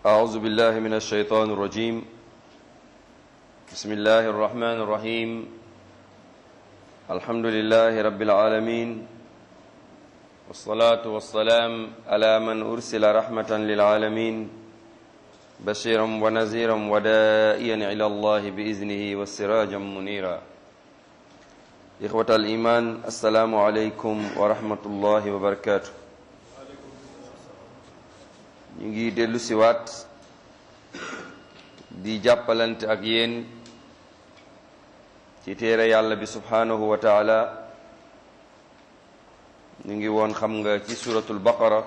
أعوذ بالله من الشيطان الرجيم بسم الله الرحمن الرحيم الحمد لله رب العالمين والصلاة والسلام على من أرسل رحمة للعالمين بشيرا ونذيرا ودائيا إلى الله بإذنه والسراجا منيرا إخوة الإيمان السلام عليكم ورحمة الله وبركاته ñu ngi dellu siwaat di jàppalante ak yéen ci téere yàlla bi subhanahu wa taala ñu ngi woon xam nga ci suratul baqara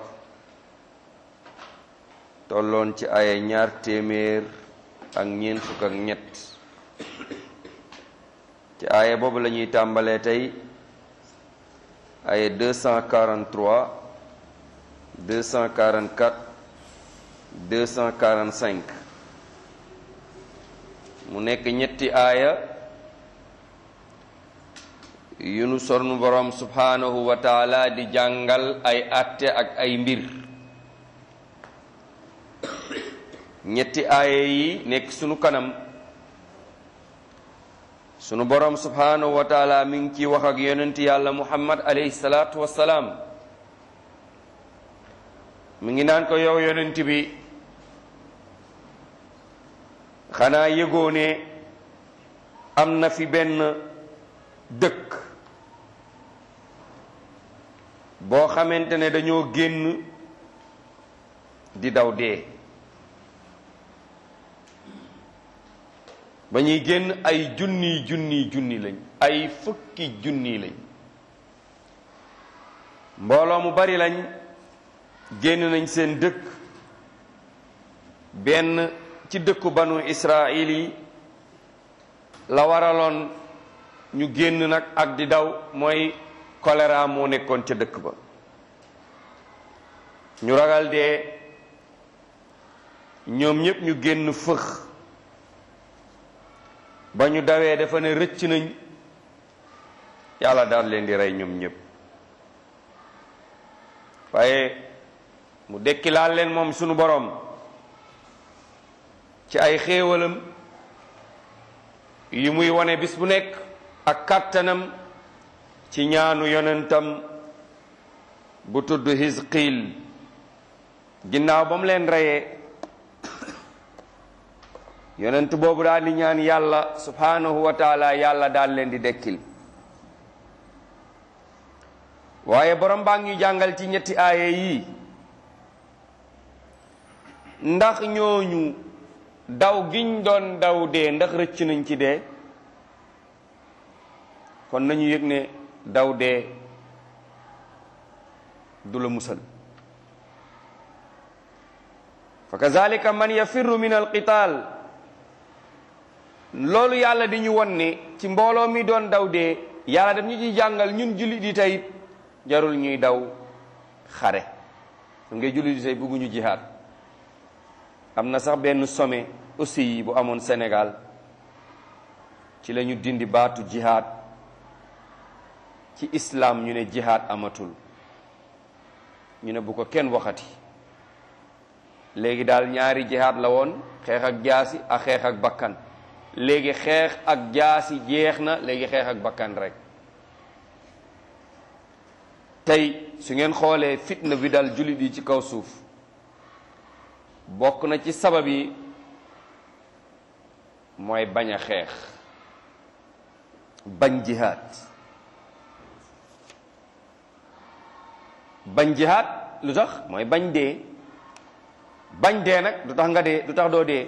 tolloon ci ay ñaar téeméer ak ñeent fukk ak ñett ci aaya boobu la ñuy tàmbalee tey aaya 243 244 245 mu nekk ñetti aaya yu nu sornu borom subhanahu wa taala di jàngal ay atte ak ay mbir ñetti aaya yi nekk sunu kanam sunu borom subhanahu wa taala mi ngi ci wax ak yonent yàlla muhammad alayhi salaatu wassalaam mi ngi naan ko yow yonent bi xanaa yëgoo ne am na fi benn dëkk boo xamante ne dañoo génn di daw dee ba ñuy génn ay junni junni junni lañ ay fukki junni lañ mbooloo mu bari lañ génn nañ seen dëkk benn ci dëkku banu israil yi la waraloon ñu génn nag ak di daw mooy choléra moo nekkoon ca dëkk ba ñu ragal dee ñoom ñépp ñu génn fëx ba ñu dawee dafa ne rëcc nañ yàlla daal leen di rey ñoom ñépp waaye mu dekki laal leen moom sunu boroom ci ay xéewalam yi muy wone bis bu nekk ak kàttanam ci ñaanu yonentam bu tudd Hizqil ginnaaw ba mu leen reyee yonent boobu daal di ñaan yàlla subhanahu wa taala yàlla daal leen di dekkil waaye borom baa ngi jàngal ci ñetti aaye yi ndax ñooñu daw giñ doon daw dee ndax rëcc nañ ci dee kon nañu yëg ne daw dee du la musal fa kazalika man yafirru min alqital loolu yàlla di ñu won ne ci mbooloo mi doon daw dee yàlla daf ñu ci jàngal ñun jullit di tey jarul ñuy daw xare su ngay jullit di tey bëgguñu jihaad am na sax benn sommet aussi yi bu amoon Sénégal ci la ñu dindi baatu jihaad ci islam ñu ne jihaad amatul ñu ne bu ko kenn waxati léegi daal ñaari jihaad la woon xeex ak jaasi ak xeex ak bakkan léegi xeex ak jaasi jeex na léegi xeex ak bakkan rek tey su ngeen xoolee fitna bi dal jullit yi ci kaw suuf bokk na ci sabab yi mooy bañ a xeex bañ jihaad bañ jihaad lu tax mooy bañ dee bañ dee nag du tax nga dee du tax doo dee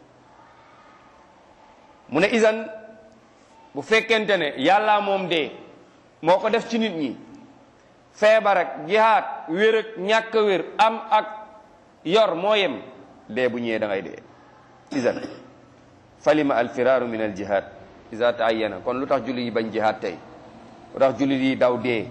mu ne isan bu fekkente ne yàlla moom dee moo ko def ci nit ñi feebar ak jihaad wér ak ñàkk wér am ak yor moo yem dee bu ñëwee da ngay dee isan falima alfiraaru min aljihad isa taayyana kon lu tax jullit yi bañ jihaad tey lu tax jullit yi daw dee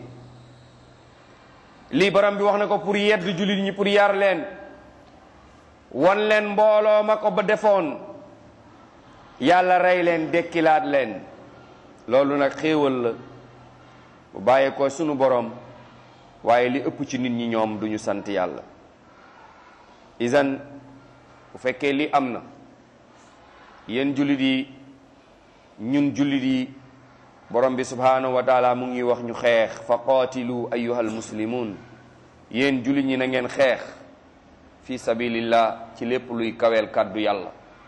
lii borom bi wax na ko pour yedd jullit ñi pour yar leen won leen mbooloo ma ko ba defoon yàlla rey leen dekkilaat leen loolu nag xéewal la bu bàyyee ko sunu borom waaye li ëpp ci nit ñi ñoom duñu sant yàlla isan bu fekkee li am na yéen jullit yi ñun jullit yi borom bi subhanahu wa taala mu ngi wax ñu xeex fa qaatilu ayyuhal muslimun yéen jullit ñi na ngeen xeex fi sabilillah ci lépp luy kaweel kàddu yàlla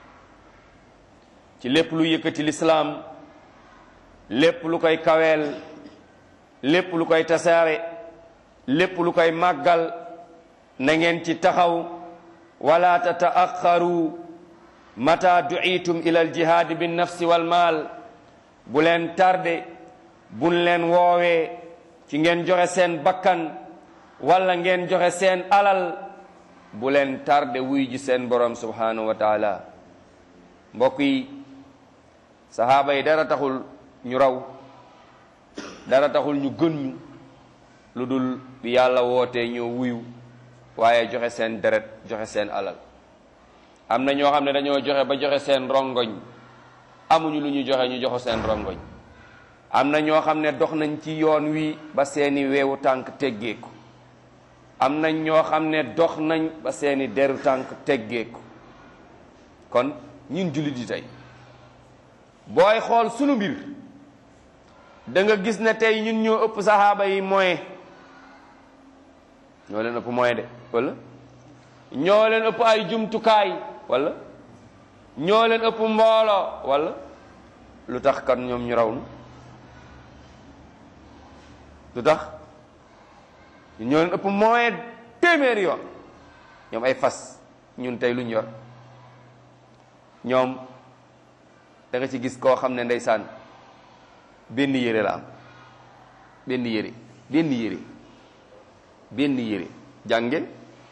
ci lépp luy yëkkati lislaam lépp lu koy kaweel lépp lu koy tasaare lépp lu koy màggal na ngeen ci taxaw wala tataaxaru mata duitum ila aljihaadi binnafsi walmaal bu leen tarde buñ leen woowee ci ngeen joxe seen bakkan wala ngeen joxe seen alal bu leen tarde wuy ji seen borom subhanahu wa taala mbokk yi sahaaba yi dara taxul ñu raw dara taxul ñu gën ñu lu dul bi yàlla wootee ñoo wuyu waaye joxe seen deret joxe seen alal am na ñoo xam ne dañoo joxe ba joxe seen rongoñ amuñu lu ñu joxe ñu joxe seen rongoñ am na ñoo xam ne dox nañ ci yoon wi ba seeni weewu tànk teggeeku am nañ ñoo xam ne dox nañ ba seeni deru tànk teggeeku kon ñun jullit yi tey booy xool sunu mbir da nga gis ne tey ñun ñoo ëpp saxaaba yi moyen ñoo leen ëpp moyen de wala ñoo leen ëpp ay jumtukaay wala ñoo leen ëpp mbooloo wala lu tax kan ñoom ñu raw nu lu tax ñoo leen ëpp moyen téeméeri yoon ñoom ay fas ñun tey luñ yor ñoom da nga ci gis koo xam ne ndeysaan benn yére la am benn yére benn yére benn yére jàngeen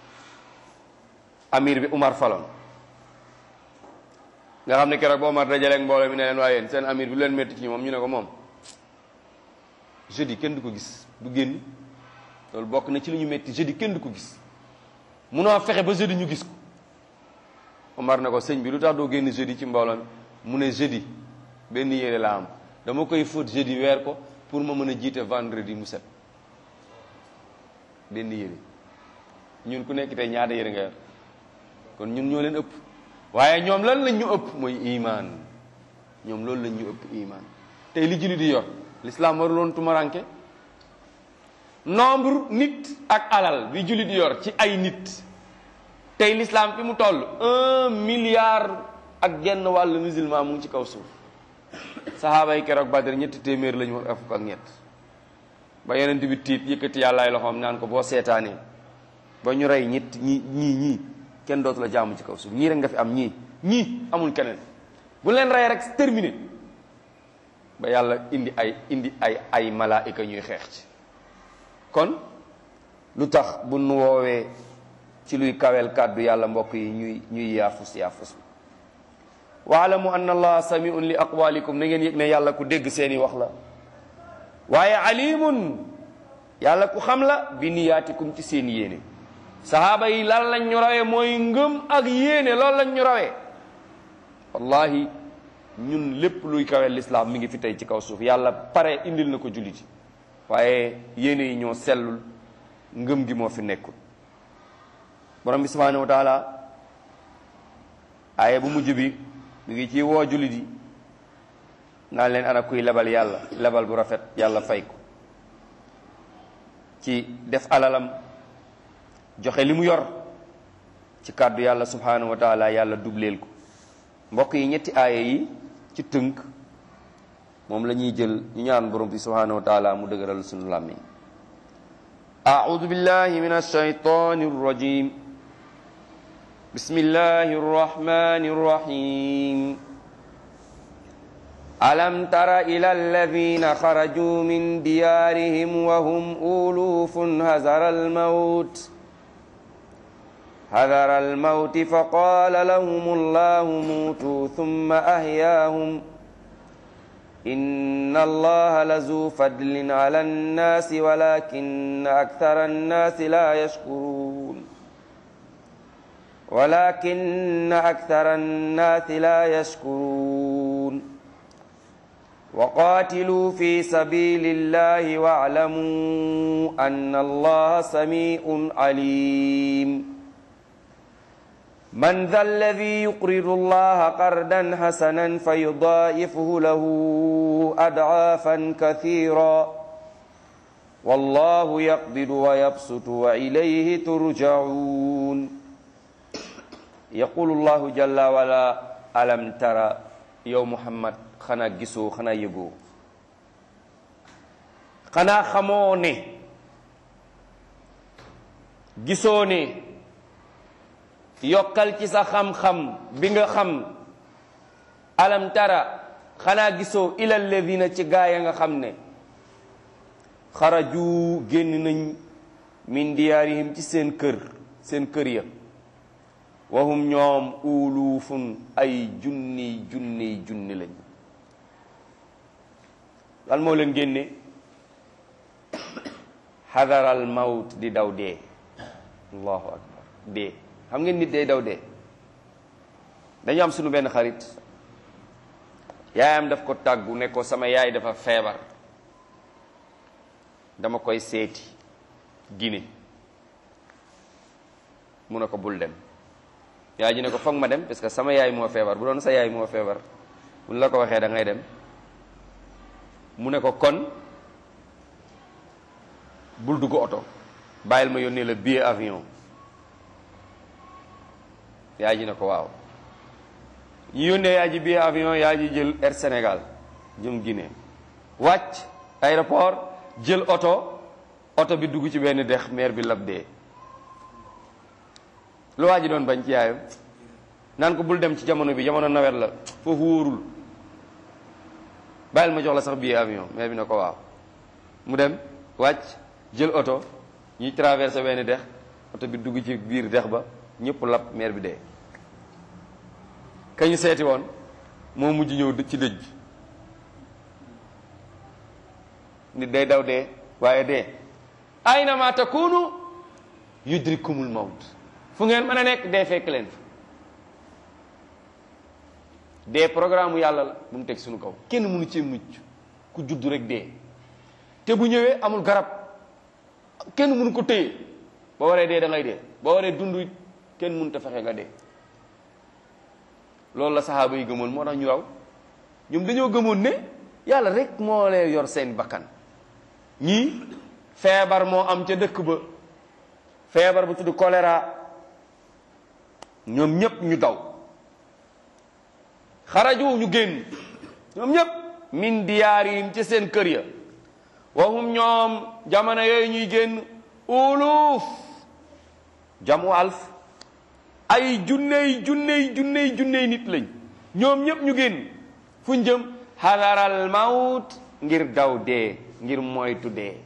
amir bi Umar Falon nga xam ne keroog ba Umar dajaleeg mbooloo mi ne leen waaye yéen seen amir bi lu leen métti ci moom ñu ne ko moom jeudi kenn du ko gis du génn loolu bokk na ci lu ñu métti jeudi kenn du ko gis munoo fexe ba jeudi ñu gis ko Umar ne ko sëñ bi lu tax doo génn jeudi ci mbooloo mi mu ne jeudi benn yére la am dama koy fóot jeudi weer ko pour ma mën a jiite vendredi mu set benn yére ñun ku nekk tey ñaata yére nga yor kon ñun ñoo leen ëpp waaye ñoom lan lañ ñu ëpp mooy imaan ñoom loolu lañ ñu ëpp imaan tey li jullit di yor l'islam waruloon tumaranke nombre nit ak alal bi jullit di yor ci ay nit tey l'islam fi mu toll un milliard ak genn wàllu musulman mu ngi ci kaw suuf saxaaba yi keroog Badr ñetti téeméer la ñu wax fukk ak ñett ba yonent bi tiit yëkkati yàllaay loxoom naan ko boo seetaanee ba ñu rey ñett ñi ñii ñii kenn dootu la jaamu ci kaw suuf ñii rek nga fi am ñii ñii amul keneen bu leen rey rek terminé ba yàlla indi ay indi ay ay malaayika ñuy xeex ci kon lu tax bu nu woowee ci luy kawel kàddu yàlla mbokk yi ñuy ñuy yaafus yaafus waalamu anna allaha samiun li aqwalikum na ngeen yëg ne yàlla ku dégg seeni wax la waaye alimun yàlla ku xam la bi niyaatikum ci seen yéene sahaaba yi lan lañ ñu rawee mooy ngëm ak yéene loolu lañ ñu rawee wallahi ñun lépp luy kawel lislaam mi ngi fi tey ci kaw suuf yàlla pare indil na ko julliti waaye yéene yi ñoo sellul ngëm gi moo fi nekkul borom bi subhanahu wa taala aaye bu mujj bi mi ngi ci woo jullit yi naan leen ana kuy lebal yàlla lebal bu rafet yàlla fay ko ci def alalam joxe li mu yor ci kàddu yàlla subhanahu wa taala yàlla dubleel ko mbokk yi ñetti aaya yi ci tënk moom la ñuy jël ñu ñaan borom bi subhanahu wa taala mu dëgëral sunu làmmiñ أعوذ بالله من الشيطان الرجيم بسم الله الرحمن الرحيم ألم تر إلى الذين خرجوا من ديارهم وهم أولوف هزر الموت هذر الموت فقال لهم الله موتوا ثم أحياهم إن الله لذو فضل على الناس ولكن أكثر الناس لا يشكرون ولكن أكثر الناس لا يشكرون وقاتلوا في سبيل الله واعلموا أن الله سميع عليم man dha alladi yuqridu allaha qardan hasanan fa yudaa'ifuhu lahu ad'aafan kathira wallahu yaqbidu wa yabsutu wa ilayhi turja'un yaqulu llahu jalla wala alam tara yow muhammad xanaa gisoo xanaa yëgoo xanaa xamoo ne gisoo ne yokkal ci sa xam-xam bi nga xam alam tara xanaa gisoo ila alladina ci gaa ya nga xam ne xaraju génn nañ min diyaarihim ci seen kër seen kër ya wahum ñoom uluufun ay junni junni junni lañ lan moo leen génne xadaral mawt di daw dee allahu akbar dee xam ngeen nit day daw dee dañu am sunu benn xarit yaayam daf ko tàggu ne ko sama yaay dafa feebar dama koy seeti Guinée mu ne ko bul dem yaay ji ne ko foog ma dem parce que sama yaay moo feebar bu doon sa yaay moo feebar buñ la ko waxee da ngay dem mu ne ko kon bul dugg oto bàyyil ma yónnee la billet avion yaay ji ne ko waaw ñu yónnee yaay ji billet avion yaay ji jël Air Sénégal jëm Guinée wàcc aéroport jël oto oto bi dugg ci benn dex meer bi lab dee lu waa ji doon bañ ci yaayam naan ko bul dem ci jamono bi jamono nawet la foofu wóorul bàyyil ma jox la sax billet avion meer bi ne ko waaw mu dem wàcc jël oto ñuy traversé benn dex oto bi dugg ci biir dex ba ñëpp lab meer bi dee kañu seeti woon moo mujj ñëw ci dëj bi nit day daw dee waaye dee aynama takunu yudrikumul mawt fu ngeen mën a nekk dee fekk leen fa dee programme yàlla la bu mu teg suñu kaw kenn mënu ci mucc ku juddu rek dee te bu ñëwee amul garab kenn mënu ko téye boo waree dee da ngay dee boo waree dund kenn mënut a fexe nga dee loolu la saxaaba yi gëmoon moo tax ñu raw ñoom dañoo gëmoon ne yàlla rek moo leen yor seen bakkan ñii feebar moo am ca dëkk ba feebar bu tudd choléra ñoom ñépp ñu daw xaraju ñu génn ñoom ñépp min diyaarihim ci seen kër ya wahum ñoom jamono yooyu ñuy génn uluf jamu alf ay junney junney junney junney nit lañ ñoom ñépp ñu génn fu ñu jëm xadaral mawt ngir daw dee ngir moytu dee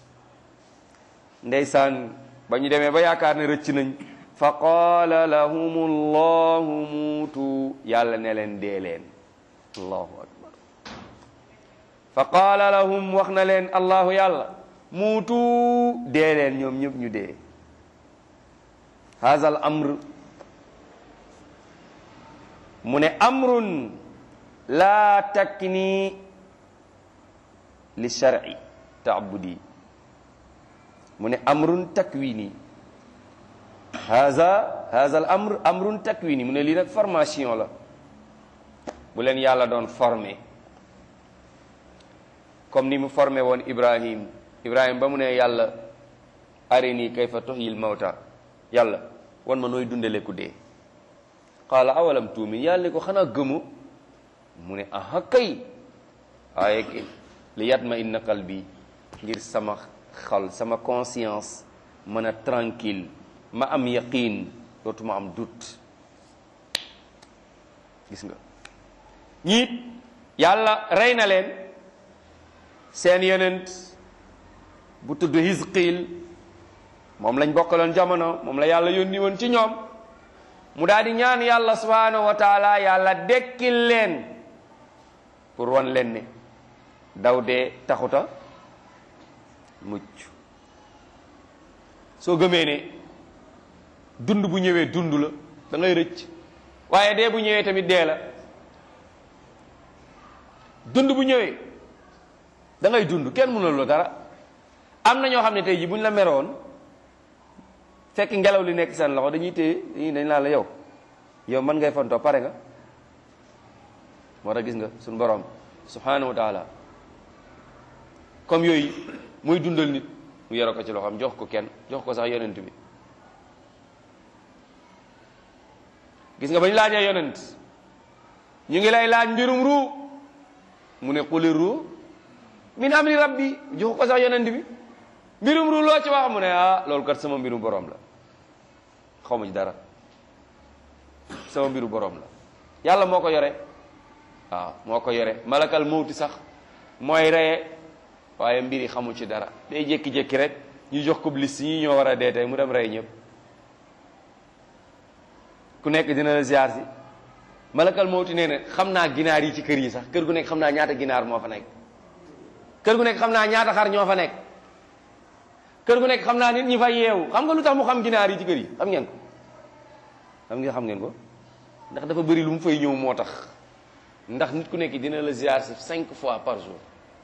ndeysaan ba ñu demee ba yaakaar ne rëcc nañ fa qaala lahum allahu muutu yàlla ne leen dee leen allahu akbar fa qaala lahum wax na leen allahu yàlla muutu dee leen ñoom ñëpp ñu dee haazal amr mu ne amrun laa takni li shar'i taabudi mu ne amrun takwini haza haza al amr amrun takwini mu ne lii nag formation la bu leen yàlla doon formé comme ni mu formé woon ibrahim ibrahim ba mu ne yàlla arini kayfa tuhyil mawta yàlla wan ma nooy dundale ku dee qaala awalam tuumin yàlla ne ko xanaa gëmu mu ne aha kay waaye ki li yatma inna qalbi ngir sama xol sama conscience mën a tranquille ma am yaqin dootuma am doute gis nga ñiit yàlla rey na leen seen yonent bu tudd Hizqil moom lañ bokkaloon jamono moom la yàlla yónni woon ci ñoom mu daal di ñaan yàlla subhanahu wa taala yàlla dekkil leen pour wan leen ne daw dee taxuta mucc soo gëmee ne dund bu ñëwee dund la da ngay rëcc waaye dee bu ñëwee tamit dee la dund bu ñëwee da ngay dund kenn mënul la dara am na ñoo xam ne tey ji bu ñu la meroon fekk ngelaw li nekk seen loxo dañuy téye dañuy dañ laa la yow yow man ngay fontoo pare nga moo tax gis nga suñu borom subhanahu wa taala comme yooyu muy dundal nit mu yore ko ci loxoom jox ko kenn jox ko sax yonent bi gis nga bañ laajee yonent ñu ngi lay laaj mbirum ruu mu ne quli ruu min amri rabbi jox ko sax yonent bi mbirum ruu loo ci wax mu ne ah loolu kat sama mbirum borom la xaw ma ci dara sama mbiru borom la yàlla moo ko yore waaw moo ko yore malakal mawti sax mooy reye waaye mbir yi xamu ci dara day jékki-jékki rek ñu jox ko liste ñi ñoo war a dee tey mu dem rey ñëpp ku nekk dina la ziar si malakal mawti nee na xam naa ginaar yi ci kër yi sax kër gu nekk xam naa ñaata ginaar moo fa nekk kër gu nekk xam naa ñaata xar ñoo fa nekk kër gu nekk xam naa nit ñi fa yeewu xam nga lu tax mu xam ginaar yi ci kër yi xam ngeen ko xam ngeen xam ngeen ko ndax dafa bëri lu mu fay ñëw moo tax ndax nit ku nekk dina la ziar si cinq fois par jour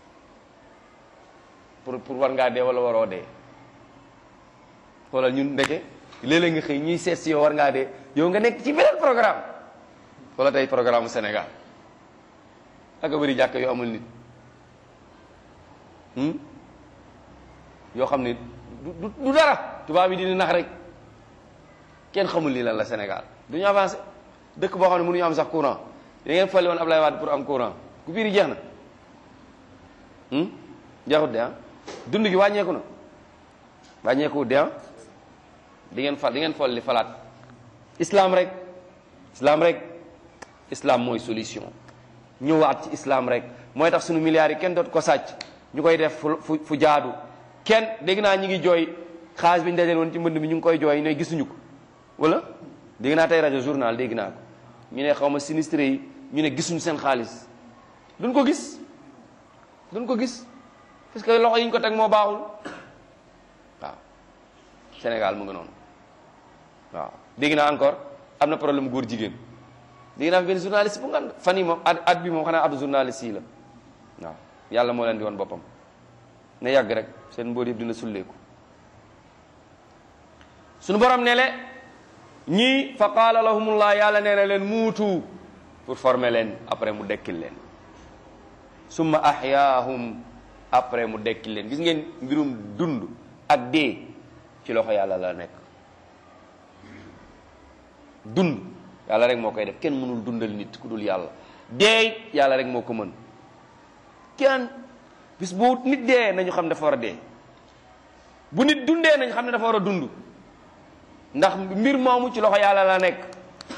pour pour war ngaa dee wala waroo dee xoolal ñun ndeke léeg-léeg nga xëy ñuy seet si yow war ngaa dee yow nga nekk ci beneen programme wala tey programme Sénégal ak a bëri jàkk yoo amul nit yoo xam ne du du dara tubaab yi dina nax rek kenn xamul lii lan la Sénégal du ñu avancé dëkk boo xam ne mënuñu am sax courant da ngeen fali woon Ablaye Wade pour am courant ku biir jeex na jeexut de ah dund gi wàññeeku na wàññeeku de ah di ngeen fal di ngeen fol li falaat islam rek islam rek islam mooy solution ñëwaat ci islam rek mooy tax suñu milliards yi kenn doot ko sàcc ñu koy def fu fu jaadu kenn dégg naa ñi ngi jooy xaalis bi ñu dajale woon ci mbënd mi ñu ngi koy jooy ne gisuñu ko wala dégg naa tey rajo journal dégg naa ko ñu ne xaw ma sinistre yi ñu ne gisuñu seen xaalis duñ ko gis duñ ko gis parce que loxo yi ñu ko teg moo baaxul waaw Sénégal mu ngi noonu waaw dégg naa encore am na problème góor jigéen dégg naa fi benn journaliste bu ngan fan yi moom at at bi moom xanaa atu journaliste yi la waaw yàlla moo leen di woon boppam ne yàgg rek seen mbóot yëpp dina sulleeku suñu borom ne le ñii fa qaala lahumullah yàlla nee na leen muutu pour former leen après mu dekkil leen summa ahyaahum après mu dekkil leen gis ngeen mbirum dund ak dee ci loxo yàlla la nekk dund yàlla rek moo koy def kenn mënul dundal nit ku dul yàlla dee yàlla rek moo ko mën kenn bis bu nit dee nañu xam dafa war a dee bu nit dundee nañu xam ne dafa war a dund ndax mbir moomu ci loxo yàlla la nekk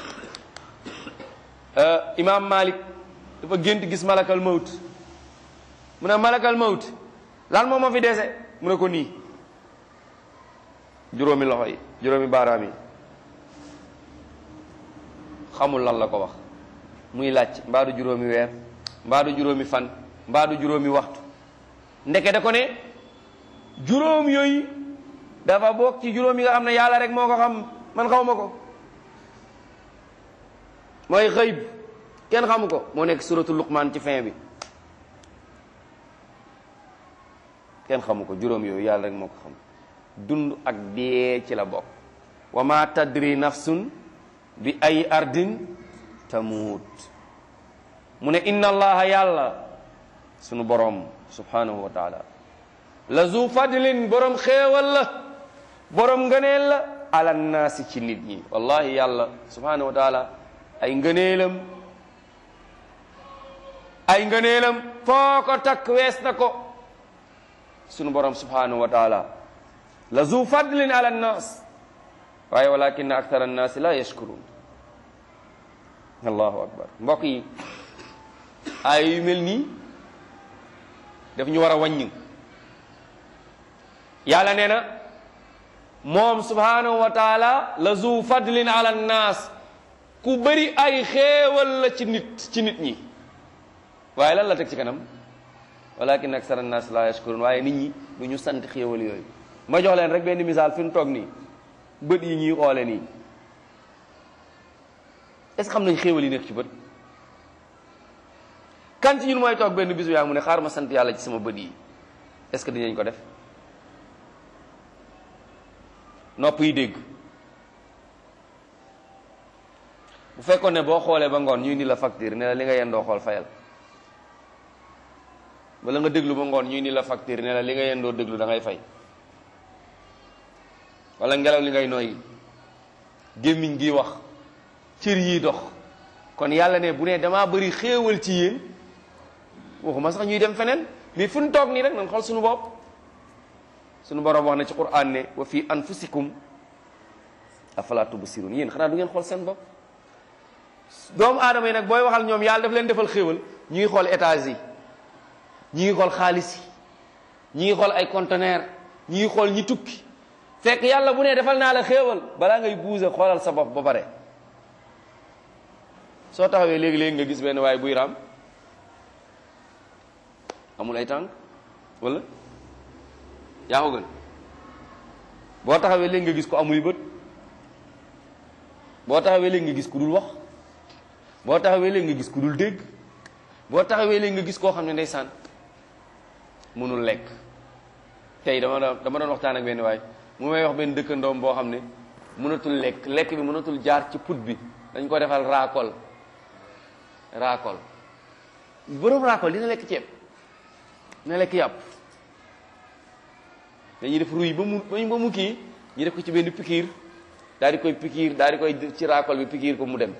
imaam Malik dafa gént gis malakal mawt mu ne malakal mawt lan moom moo fi dese mu ne ko nii juróomi loxo yi juróomi baaraam yi xamul lan la ko wax muy laaj mbaadu juróomi weer mbaadu juróomi fan mbaadu juróomi waxtu ndeke da ko ne juróom yooyu dafa bokk ci juróom yi nga xam ne yàlla rek moo ko xam man xaw ma ko mooy xëyb kenn xamu ko moo nekk suratu luqmaan ci fin bi kenn xamu ko juróom yooyu yàlla rek moo ko xam dund ak dee ci la bokk wa ma tadri nafsun bi ay ardin tamuut mu ne inna allaha yàlla sunu borom subhanahu wa taala la zu fadlin borom xéewal la borom ngëneel la ala naasi ci nit ñi wallahi yàlla subhanahu wa taala ay ngëneelam ay ngëneelam foo ko takk wees na ko sunu borom subhanahu wa taala la zu fadlin ala nnaas waaye walakin akthar annaasi la yashkurun allahu akbar mbokk yi ay yu mel nii daf ñu war a wàññi yàlla nee na moom subhanahu wa taala la zu fadlin ala nnaas ku bëri ay xéewal la ci nit ci nit ñi waaye lan la teg ci kanam walakin aksara nnaas la yashkurun waaye nit ñi du ñu sant xéewal yooyu ma jox leen rek benn misaal fi mu toog nii bët yi ñuy xoole nii est-ce que xam nañ xéewal yi nekk ci bët kan ci ñun mooy toog benn bisu yaa mu ne xaar ma sant yàlla ci sama bët yi est-ce que dinañ ko def nopp yi dégg bu fekkoon ne boo xoolee ba ngoon ñuy ni la facture ne la li nga yendoo xool fayal wala nga déglu ba ngoon ñuy ni la facture ne la li nga yendoo déglu da ngay fay wala ngelaw li ngay noyyi gémmiñ gi wax cër yi dox kon yàlla ne bu ne damaa bëri xéewal ci yéen waxuma sax ñuy dem feneen mais fu ñu toog nii rek nan xool suñu bopp suñu borom wax na ci Qur'an ne wa fi anfusikum afala tubsirun yéen xanaa du ngeen xool seen bopp doomu aadama yi nag booy waxal ñoom yàlla daf leen defal xéewal ñu ngi xool étage yi ñi ngi xool xaalis yi ñi ngi xool ay conteneur ñi ngi xool ñi tukki fekk yàlla bu ne defal naa la xéewal balaa ngay buuse xoolal sa bopp ba pare soo taxawee léegi-léegi nga gis benn waaye buy raam amul ay tànk wala yaa ko gën boo taxawee léegi nga gis ko amul bët boo taxawee léegi nga gis ku dul wax boo taxawee léegi nga gis ku dul dégg boo taxawee léegi nga gis koo xam ne ndeysaan mënul lekk tey dama doon dama doon waxtaan ak benn waay mu may wax benn dëkkandoom boo xam ne mënatul lekk lekk bi mënatul jaar ci put bi dañ ko defal raakol raakol borom raakol dina lekk ceeb dina lekk yàpp dañuy def ruy ba mu ba mu kii ñu def ko ci benn pikiir daal di koy pikiir daal di koy ci raakol bi pikiir ko mu dem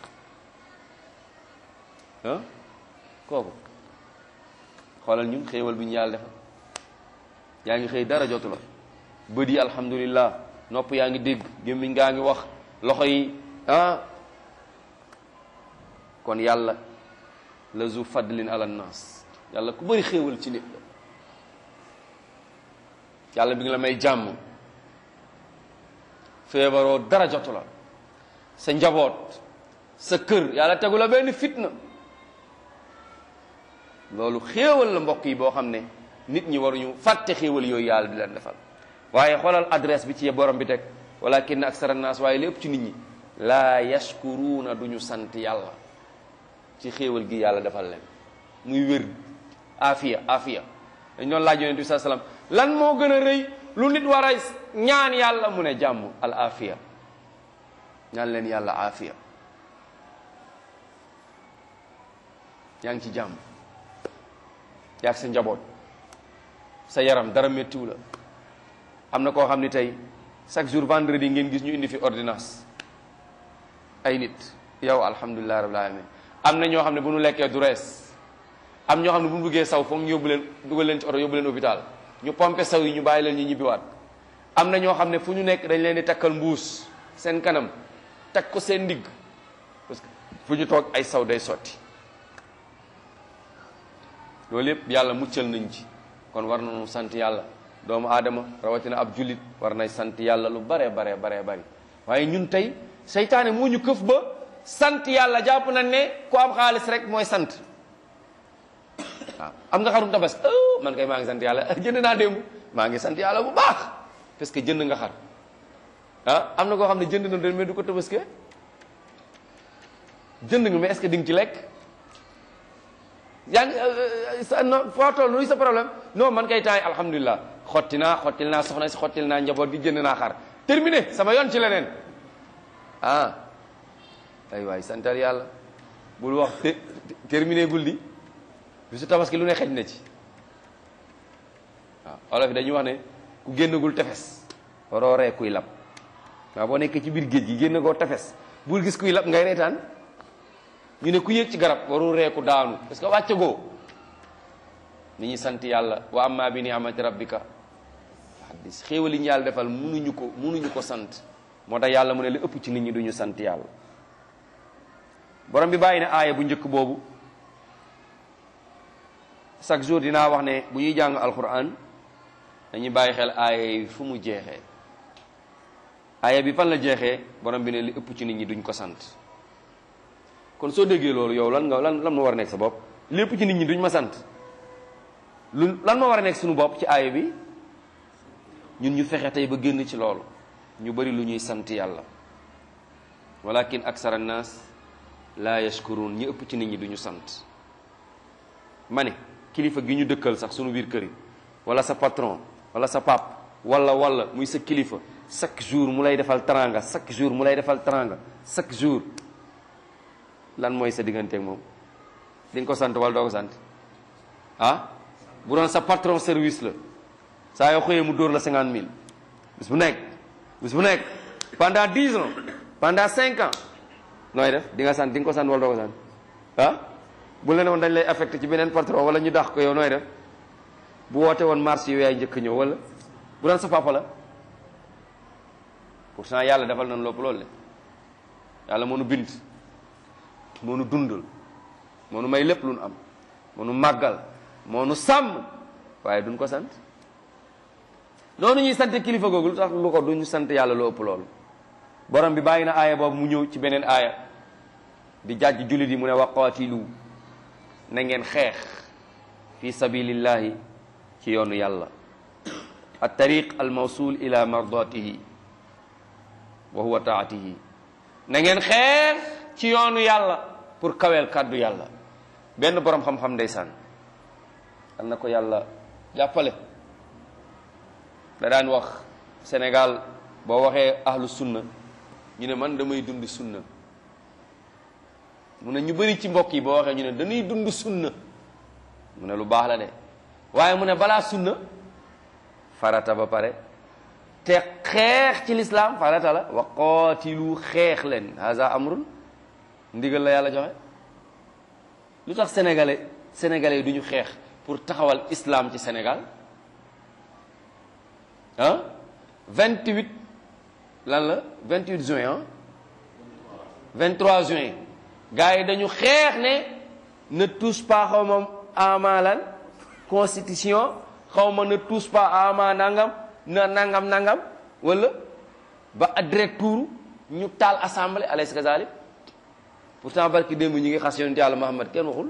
ah kooku xoolal ñun xéewal bi ñu yàlla defal yaa ngi xëy dara jotu la bët yi alhamdulillah nopp yaa ngi dégg gémmiñ ngaa ngi wax loxo yi ah kon yàlla la zu fadlin ala nas yàlla ku bëri xéewal ci nit la yàlla bi ngi la may jàmm feebaroo dara jotu la sa njaboot sa kër yàlla tegu la benn fitna loolu xéewal la mbokk yi boo xam ne nit ñi waruñu fàtte xéewal yooyu yàlla di leen defal waaye xoolal adresse bi ci borom bi teg walakin aksara naas waaye lépp ci nit ñi laa yashkuruuna duñu sant yàlla ci xéewal gi yàlla defal leen muy wér afiya afiya dañ doon laaj yonent bi saa salaam lan moo gën a rëy lu nit war a ñaan yàlla mu ne jàmm al afiya ñaan leen yàlla afiya yaa ngi ci jàmm yaag sa njaboot sa yaram dara méttiwu la am na koo xam ni tey chaque jour vendredi ngeen gis ñu indi fi ordonnance ay nit yow alhamdulilah rabbil alamin am na ñoo xam ne bu ñu lekkee du rees am ñoo xam ne bu ñu buggee saw foog ñu yóbbu leen dugal leen ci oto yóbbu leen hôpital ñu pompe saw yi ñu bàyyi leen ñu ñibbiwaat am na ñoo xam ne fu ñu nekk dañ leen di takkal mbuus seen kanam takk ko seen ndigg parce que fu ñu toog ay saw day sotti loolu yëpp yàlla muccal nañ ci kon war nañu sant yàlla doomu aadama rawatina ab jullit war nay sant yàlla lu bare bare bare bari waaye ñun tey seytaane moo ñu këf ba sant yàlla jàpp nañ ne ku am xaalis rek mooy sant waaw am nga xarum tabas man kay maa ngi sant yàlla jënd naa démb maa ngi sant yàlla bu baax parce que jënd nga xar ah am na koo xam ne jënd na doon mais du ko tabaske jënd nga mais est-ce que di nga ci lekk yaa ngi sa non foo toll nuy sa problème non man kay taay alhamdulilah xotti naa xottil naa soxna si xottil naa njaboot gi jënd naa xar terminé sama yoon ci leneen ah ay waay santal yàlla bul wax terminé gul di bisu tabaski lu ne xej na ci waaw olof yi dañuy wax ne ku génnagul tefes waroo ree kuy lab waaw boo nekkee ci biir géej gi génn koo tefes bul gis kuy lab ngay reetaan ñu ne ku yéeg ci garab warul reeku daanu parce que wàcce goo ni ñi sant yàlla wa amma bi ni'mati rabbika hadis xéewali ñu yàlla defal munuñu ko munuñu ko sant moo tax yàlla mu ne li ëpp ci nit ñi duñu sant yàlla borom bi bàyyi ne aaya bu njëkk boobu chaque jour dinaa wax ne bu ñuy jàng alquran dañuy bàyyi xel aaya yi fu mu jeexee aaya bi fan la jeexee borom bi ne li ëpp ci nit ñi duñ ko sant kon soo déggee loolu yow lan nga lan lan moo war a nekk sa bopp lépp ci nit ñi duñ ma sant lu lan moo war a nekk suñu bopp ci aaya bi ñun ñu fexe tey ba génn ci loolu ñu bari lu ñuy sant yàlla walakin aksara naas laa yashkurun ñi ëpp ci nit ñi duñu sant ma ne kilifa gi ñu dëkkal sax sunu biir kër yi wala sa patron wala sa pap wala wala muy sa kilifa chaque jour mu lay defal teranga chaque jour mu lay defal teranga chaque jour lan mooy sa digganteeg moom di nga ko sant wala doo ko sant ah bu doon sa patron service la saa yoo xëyee mu dóor la cinquante mille bis bu nekk bis bu nekk pendant dix ans pendant cinq ans nooy def di nga sant di nga ko sant wala doo ko sant ah bu la ne woon dañ lay affecté ci beneen patron wala ñu dax ko yow nooy def bu woote woon marché yow yaay njëkk ñëw wala bu doon sa papa la pourtant yàlla defal nañ lopp loolu le yàlla moo nu bind moo nu dundal moo nu may lépp lu nu am moo nu màggal moo nu sàmm waaye duñ ko sant noonu ñuy sant kilifa googu lu tax lu ko duñu sant yàlla lu ëpp loolu borom bi bàyyi na aaya boobu mu ñëw ci beneen aaya di jàjj jullit yi mu ne waqaatilu na ngeen xeex fi sabilillahi ci yoonu yàlla at tariq al mawsul ila mardatihi wa huwa taatihi na ngeen xeex ci yoonu yàlla pour kaweel kàddu yàlla benn borom xam-xam ndeysaan am na ko yàlla jàppale da daan wax Sénégal boo waxee ahlu sunna ñu ne man damay dund sunna mu ne ñu bëri ci mbokk yi boo waxee ñu ne dañuy dund sunna mu ne lu baax la de waaye mu ne balaa sunna farata ba pare te xeex ci lislaam farata la wa qaatilu xeex leen haza amrun ndigal la yàlla joxe lu tax sénégalais sénégalais yi du ñu xeex pour taxawal islam ci Sénégal ah 28 lan la 28 juin ah 23 juin gars yi dañu xeex ne ne touche pas xaw ma amalan constitution xaw ma ne touche pas ama nangam na nangam nangam wala ba direct tour ñu taal assemblée alaysa kazalik pourtant barki démb ñi ngi xas yonent yàlla Muhammad kenn waxul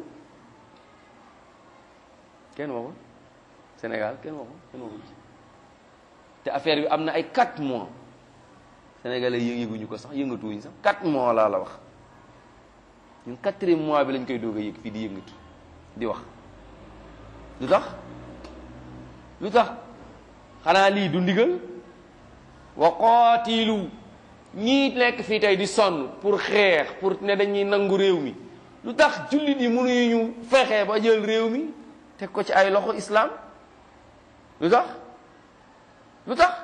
kenn waxul Sénégal kenn waxul kenn waxul te affaire bi am na ay 4 mois sénégalais yënguñu ko sax yëngatuwuñ sax 4 mois laa la wax ñun quatrième mois bi lañ koy doog a yëg fii di yëngatu di wax lu tax lu tax xanaa lii du ndigal wa qaatilu ñii nekk fii tey di sonn pour xeex pour ne dañuy nangu réew mi lu tax jullit yi mënuñu ñu fexe ba jël réew mi teg ko ci ay loxo islam lu tax lu tax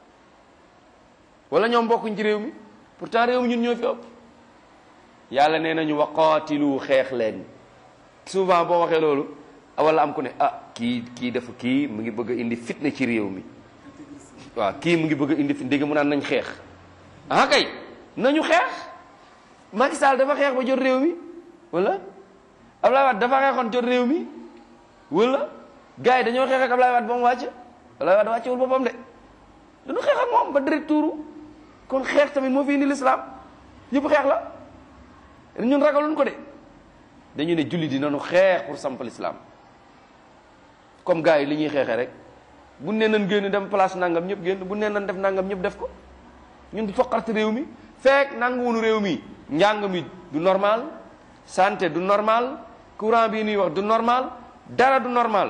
wala ñoom bokkuñ ci réew mi pourtant réew mi ñun ñoo fi ëpp yàlla nee nañu wa qaatilu xeex leen souvent boo waxee loolu wala am ku ne ah kii kii dafa kii mu ngi bëgg a indi fitna ci réew mi waaw kii mu ngi bëgg a indi fitna dégg mu naan nañ xeex ah kay nañu xeex Macky Sall dafa xeex ba jot réew mi wala Ablaye Wade dafa xeexoon jot réew mi wala gars yi dañoo xeex ak Ablaye Wade ba mu wàcc Ablaye Wade wàccewul boppam de dañu xeex ak moom ba direct tuuru kon xeex tamit moo fi indi lislaam yëpp xeex la ñun ragaluñ ko de dañu ne julli di nañu xeex pour samp lislaam comme gars yi li ñuy xeexee rek bu ne nañ génn dem place nangam ñëpp génn bu ne nañ def nangam ñëpp def ko ñun di foqarte réew mi fekk nanguwunu réew mi njàng mi du normal santé du normal courant bii nuy wax du normal dara du normal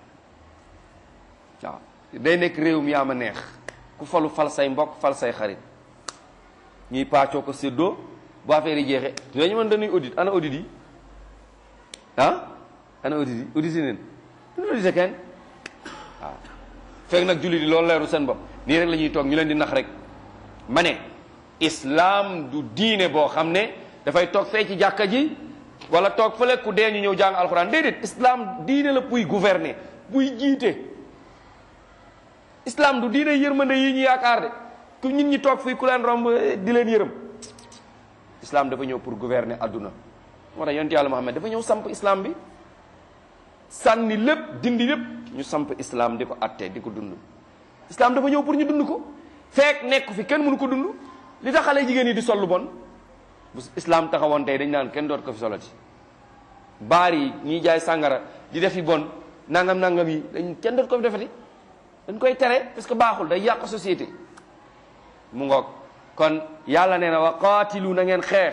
waaw day nekk réew mi yaa ma neex ku falu fal say mbokk fal say xarit ñuy paccoo ko séddoo bu affaire yi jeexee dañu mën dañuy audit ana audit yi ah ana audit yi audit yi neen duñu audité kenn waaw fekk nag jullit yi loolu leeru seen bopp nii rek la ñuy toog ñu leen di nax rek ma ne islam du diine boo xam ne dafay toog fee ci jàkka ji wala toog fële ku dee ñu ñëw jàng alxuraan déedéet islam diine la buy gouverner buy jiite islam du diine yërmande yi ñu yaakaar de ku nit ñi toog fii ku leen romb di leen yërëm islam dafa ñëw pour gouverner adduna moo tax yonent yàlla Muhammad dafa ñëw samp islam bi sànni lépp dindi lépp ñu samp islam di ko atte di ko dund islam dafa ñëw pour ñu dund ko fekk nekk fi kenn mënu ko dund li tax xale jigéen yi di sol lu bon bu islam taxawoon tey dañ naan kenn doot ko fi solati baar yi ñiy jaay sàngara di def yi bon nangam nangam yi dañ kenn doot ko fi defati dañ koy tere parce que baaxul day yàq société mu ngoog kon yàlla nee na wa qaatilu na ngeen xeex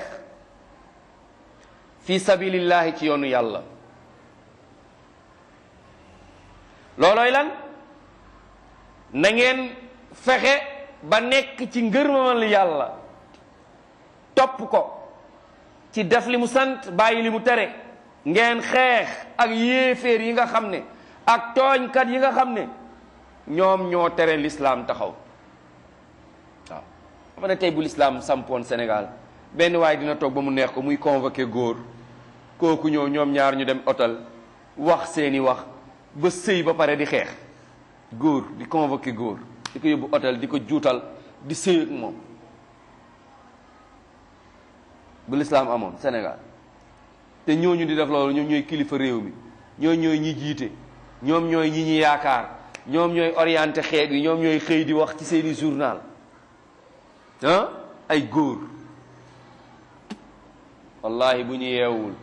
fi sabilillahi ci yoonu yàlla loolooy lan na ngeen fexe ba nekk ci ngërmamal yàlla topp ko ci def li mu sant bàyyi li mu tere ngeen xeex ak yéeféer yi nga xam ne ak tooñkat yi nga xam ne ñoom ñoo tere l'islam taxaw waaw xam ne tey bu l'islam sampoon Sénégal benn waaye dina toog ba mu neex ko muy convoqué góor kooku ñëw ñoom ñaar ñu dem hôtel wax seeni wax ba sëy ba pare di xeex góor di convoqué góor di ko yóbbu hôtel di ko juutal di sëy ak moom bu l'islam amoon Sénégal te ñooñu di def loolu ñoom ñooy kilifa réew mi ñooy ñooy ñi jiite ñoom ñooy ñi ñi yaakaar ñoom ñooy orienté xeet yi ñoom ñooy xëy di wax ci seeni journal ah ay góor wallahi bu ñu yeewul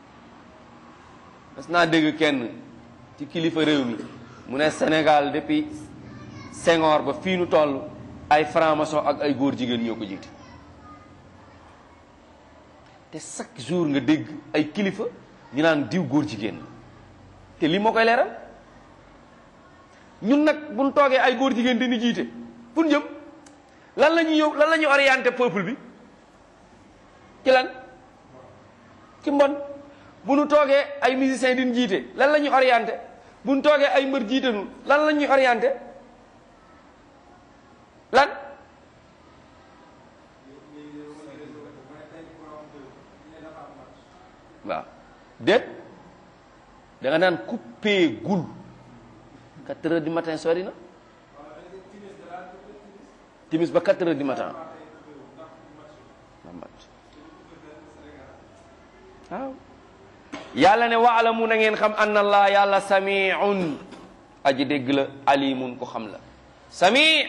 mas naa dégg kenn ci kilifa réew mi mu ne Sénégal depuis Senghor ba fii nu toll ay franc-maçon ak ay góor jigéen ñoo ko jiite te chaque jour nga dégg ay kilifa ñu naan diw góor jigéen te lii moo koy leeral ñun nag buñ toogee ay góor jigéen dañuy jiite fu ñu jëm lan la ñuy yow lan la ñuy orienté peuple bi ci lan ci mbon bu ñu toogee ay musiciens diñ jiite lan la ñuy orienté bu ñu toogee ay mbër jiite nu lan la ñuy orienté lan waaw déet da nga naan coupé gul quatre heures du matin sori na timis ba quatre heures du matin waaw yàlla ne waalamu na ngeen xam anna allah yàlla samiun aji dégg la alimun ko xam la sami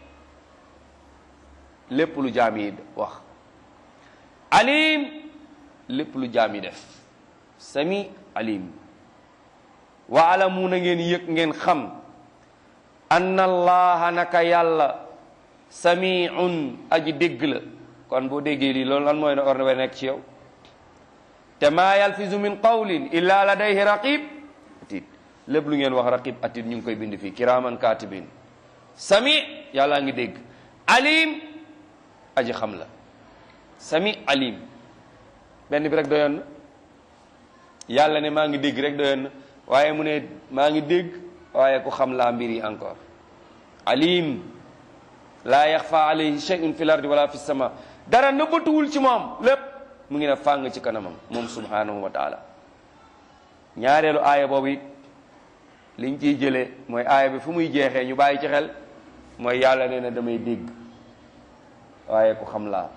lépp lu jaam yi wax alim lépp lu jaam yi def sami alim waalamu na ngeen yëg ngeen xam anna allaha naka yàlla samiun aji dégg la kon boo déggee lii loolu lan mooy ne or na nekk ci yow te maa yalfizu min qawlin illa ladayhi raqib atid lépp lu ngeen wax raqib atid ñu ngi koy bind fii kiraman katibin sami yàllaa ngi dégg alim aji xam la sami alim benn bi rek doyoon na yàlla ne maa ngi dégg rek doyoon na waaye mu ne maa ngi dégg waaye ku xam laa mbir yi encore alim laa yaxfa alayhi shay'un fi l ardi wala fi sama dara nëbbatuwul ci moom lépp mu ngi ne fàng ci kanamam moom subhanahu wa taala ñaareelu aaya boobu it liñ ciy jëlee mooy aaya bi fu muy jeexee ñu bàyyi ci xel mooy yàlla nee na damay dégg waaye ku xam laa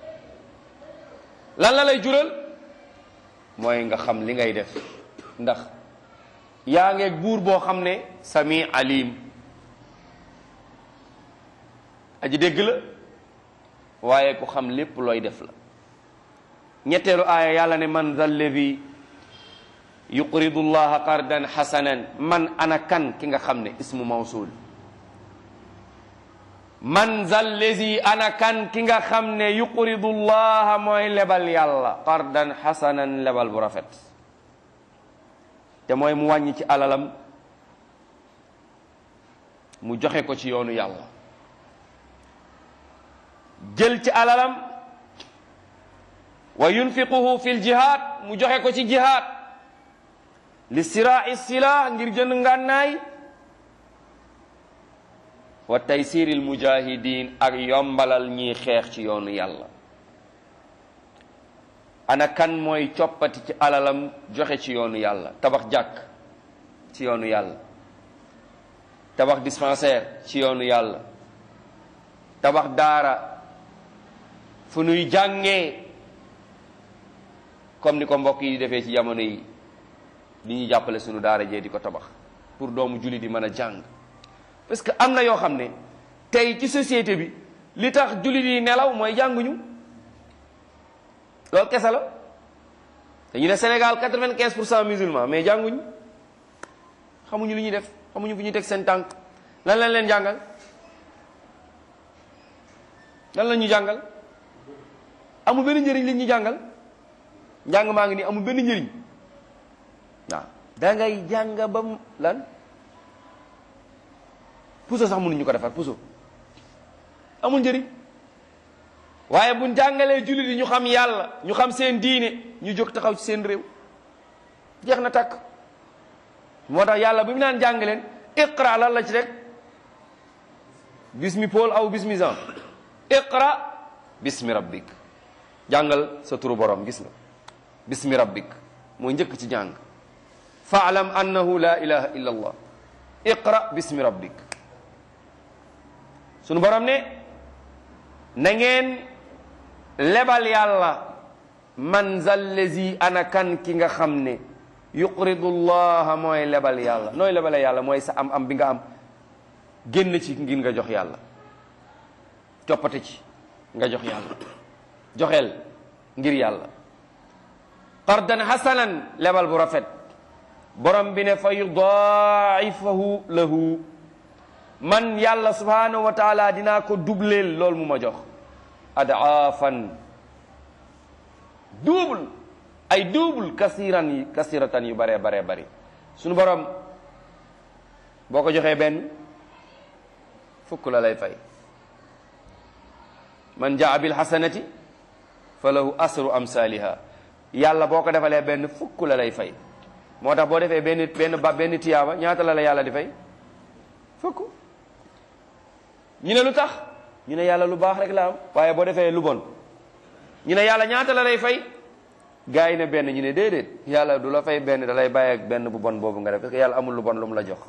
lan la lay jural mooy nga xam li ngay def ndax yaa ngeeg buur boo xam ne sami alim aji dégg la waaye ku xam lépp looy def la ñetteelu aaya yàlla ne man zal ladi yuqridu llaha qardan xasanan man ana kan ki nga xam ne ismu mawsul man zal ladi ana kan ki nga xam ne yuqridu llaha mooy lebal yàlla qardan xasanan lebal bu rafet te mooy mu wàññi ci alalam mu joxe ko ci yoonu yàlla jël ci alalam wa yunfiquhu fi ljihad mu joxe ko ci jihad li sirai silah ngir jënd ngànnaay wa taysir al mujahidin ak yombalal ñiy xeex ci yoonu yàlla ana kan mooy coppati ci alalam joxe ci yoonu yàlla tabax jàkk ci yoonu yàlla tabax dispensaire ci yoonu yàlla tabax daara fu nuy jàngee comme ni ko mbokk yi defee ci jamono yi li ñuy jàppale sunu daara jee di ko tabax pour doomu julli di mën a jàng parce que am na yoo xam ne tey ci société bi li tax jullit yi nelaw mooy jànguñu loolu kese la dañu ne Sénégal quatre-vingt-quinze pour cent musulmans mais jànguñu xamuñu li ñuy def xamuñu fu ñuy teg seen tànk lan lañ leen jàngal lan la ñu jàngal amul benn njëriñ li ñu jàngal njàng maa ngi nii amul benn njëriñ waaw da ngay jàng ba mu lan puso sax mënuñu ko defar puso amul njëriñ waaye buñ jàngalee jullit yi ñu xam yàlla ñu xam seen diine ñu jóg taxaw ci seen réew jeex na takk moo tax yàlla bi mu naan jàng leen iqra lan la ci rek bismi Paul aw bismi Jean iqra bismi rabbik jàngal sa turu borom gis nga bismi rabbik mooy njëkk ci jàng faalam annahu la ilaha illa allah iqra bismi rabbik sunu borom ne na ngeen lebal yàlla man zallazi ana kan ki nga xam ne yuqridu llaha mooy lebal yàlla nooy lebale yàlla mooy sa am am bi nga am génn ci ngir nga jox yàlla coppate ci nga jox yàlla joxeel ngir yàlla qardan hasanan lebal bu rafet borom bi ne fa yudaa'ifahu lahu man yàlla subhanahu wa taala dinaa ko dubleel loolu mu ma jox adaafan double ay double kasiran yi kasiratan yu baree baree bari sunu borom boo ko joxee benn fukk la lay fay man jaa bil hasanati fa lahu asru amsaliha yàlla boo ko defalee benn fukk la lay fay moo tax boo defee benn benn ba benn tiyaaba ñaata la la yàlla di fay fukk ñu ne lu tax ñu ne yàlla lu baax rek la am waaye boo defee lu bon ñu ne yàlla ñaata la lay fay gars yi ne benn ñu ne déedéet yàlla du la fay benn da lay bàyyi ak benn bu bon boobu nga def parce que yàlla amul lu bon lu mu la jox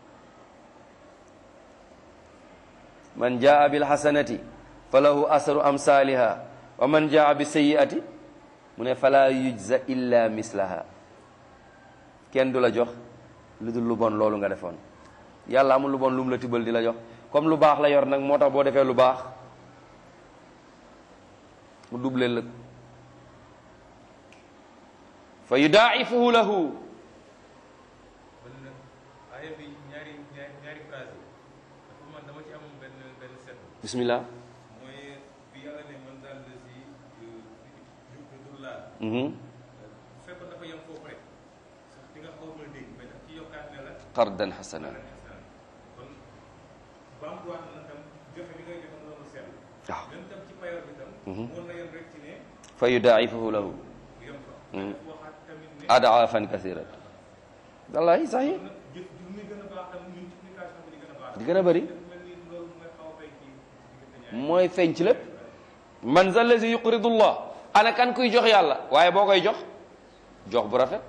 man jaa bil hasanati fa lahu asru amsaliha wa man jaa bi sayyiati mu ne fala yujza illa mislaha kenn du la jox lu dul lu bon loolu nga defoon yàlla amul lu bon lu mu la tibbal di la jox comme lu baax la yor nag moo tax boo defee lu baax mu dubleel la fa yudaa'ifuhu lahu aaya bi ñaari ñaari ñaari phrase yi dafa man dama ci amoon benn benn set bismillah mooy bi yàlla ne man daal la si jublu laa mhm bu fekkoon dafa yem foofu rek sax di nga xaw a mën a dégg mais daf ci yokkaat ne la qardan hasana kon bamtuwaat na tam joxe bi ngay joxe noonu sell waaw même tam ci payoor bi tam Mhm. mën na yem rek ci ne fa yudaa'ifuhu lahu bu yem fa Mhm. daf waxaat tamit ne adaafan kasiran wallahi sahi na jëf ju muy gën a baax tam multiplication bi di gën a baax di gën a bëri dafa mel ni loolu mooy xaw a fay ci diggante ñaari mooy feeñ ci lépp man za lazi yuqridu llah ana kan kuy jox yàlla waaye boo koy jox jox bu rafet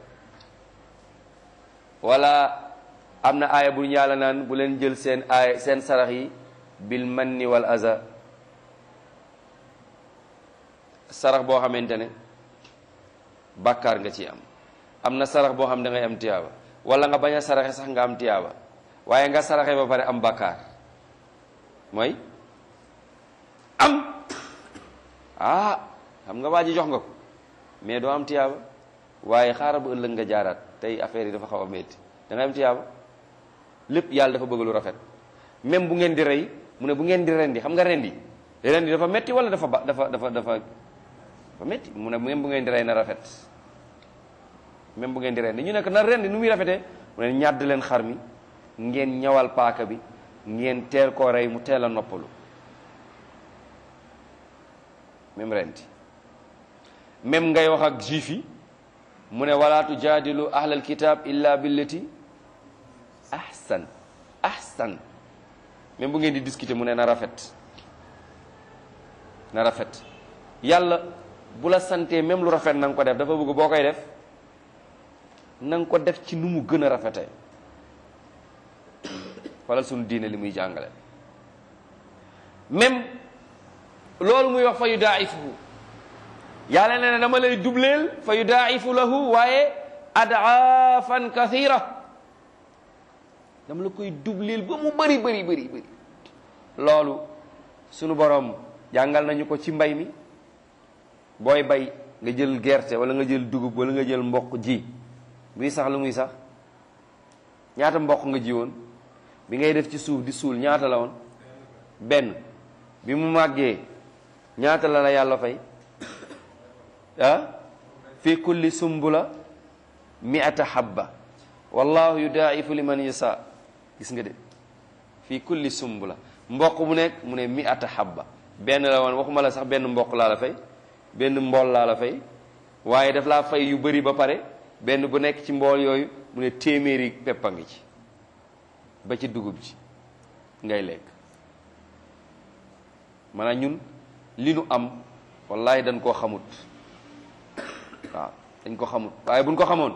wala am na aaya bu ñu yàlla naan bu leen jël seen aaya seen sarax yi bil manni wal aza sarax boo xamante ne bàkkaar nga ci am am na sarax boo xam da ngay am tiyaaba wala nga bañ a saraxe sax nga am tiyaaba waaye nga saraxe ba pare am bàkkaar mooy am ah xam nga waa ji jox nga ko mais doo am tiyaaba waaye xaaral bu ëllëg nga jaaraat tey affaire yi dafa xaw a métti da ngay am tiyaaba lépp yàlla dafa bëgg lu rafet même bu ngeen di rey mu ne bu ngeen di rendi xam nga rendi rendi dafa metti wala dafa ba dafa dafa dafa dafa metti mu ne même bu ngeen di rey na rafet même bu ngeen di rendi ñu nekk na rendi nu muy rafetee mu ne ñàdd leen xar mi ngeen ñawal paaka bi ngeen teel koo rey mu teel a noppalu même rendi même ngay wax ak juif yi mu ne wala tujaadilu ahlal kitab illa billati ahsan ahsan même bu ngeen di discuter mu ne na rafet na rafet yàlla bu la santee même lu rafet na nga ko def dafa bëgg boo koy def na nga ko def ci nu mu gën a rafetee wala sunu diine li muy jàngale même loolu muy wax fa yudaa'ifuhu yàlla nee na dama lay dubleel fa yudaa'ifu lahu waaye adaafan kathira dama la koy dubleel ba mu bëri bëri bëri bëri loolu sunu borom jàngal nañu ko ci mbay mi booy bay nga jël gerte wala nga jël dugub wala nga jël mboq ji buy sax lu muy sax ñaata mboq nga ji woon bi ngay def ci suuf di suul ñaata la woon benn bi mu màggee ñaata la la yàlla fay ah fi kulli sumbula mi'ata habba wallahu yudaa'ifu liman yasa gis nga de fi kulli sumbula mboq mu nekk mu ne mi'ata habba benn la woon waxuma la sax benn mboq laa la fay benn mbool laa la fay waaye daf laa fay yu bari ba pare benn bu nekk ci mbool yooyu mu ne téeméeri peppa ngi ci ba ci dugub ji ngay lekk maanaam ñun li nu am wallahi dañ koo xamut waaw dañ ko xamut waaye buñ ko xamoon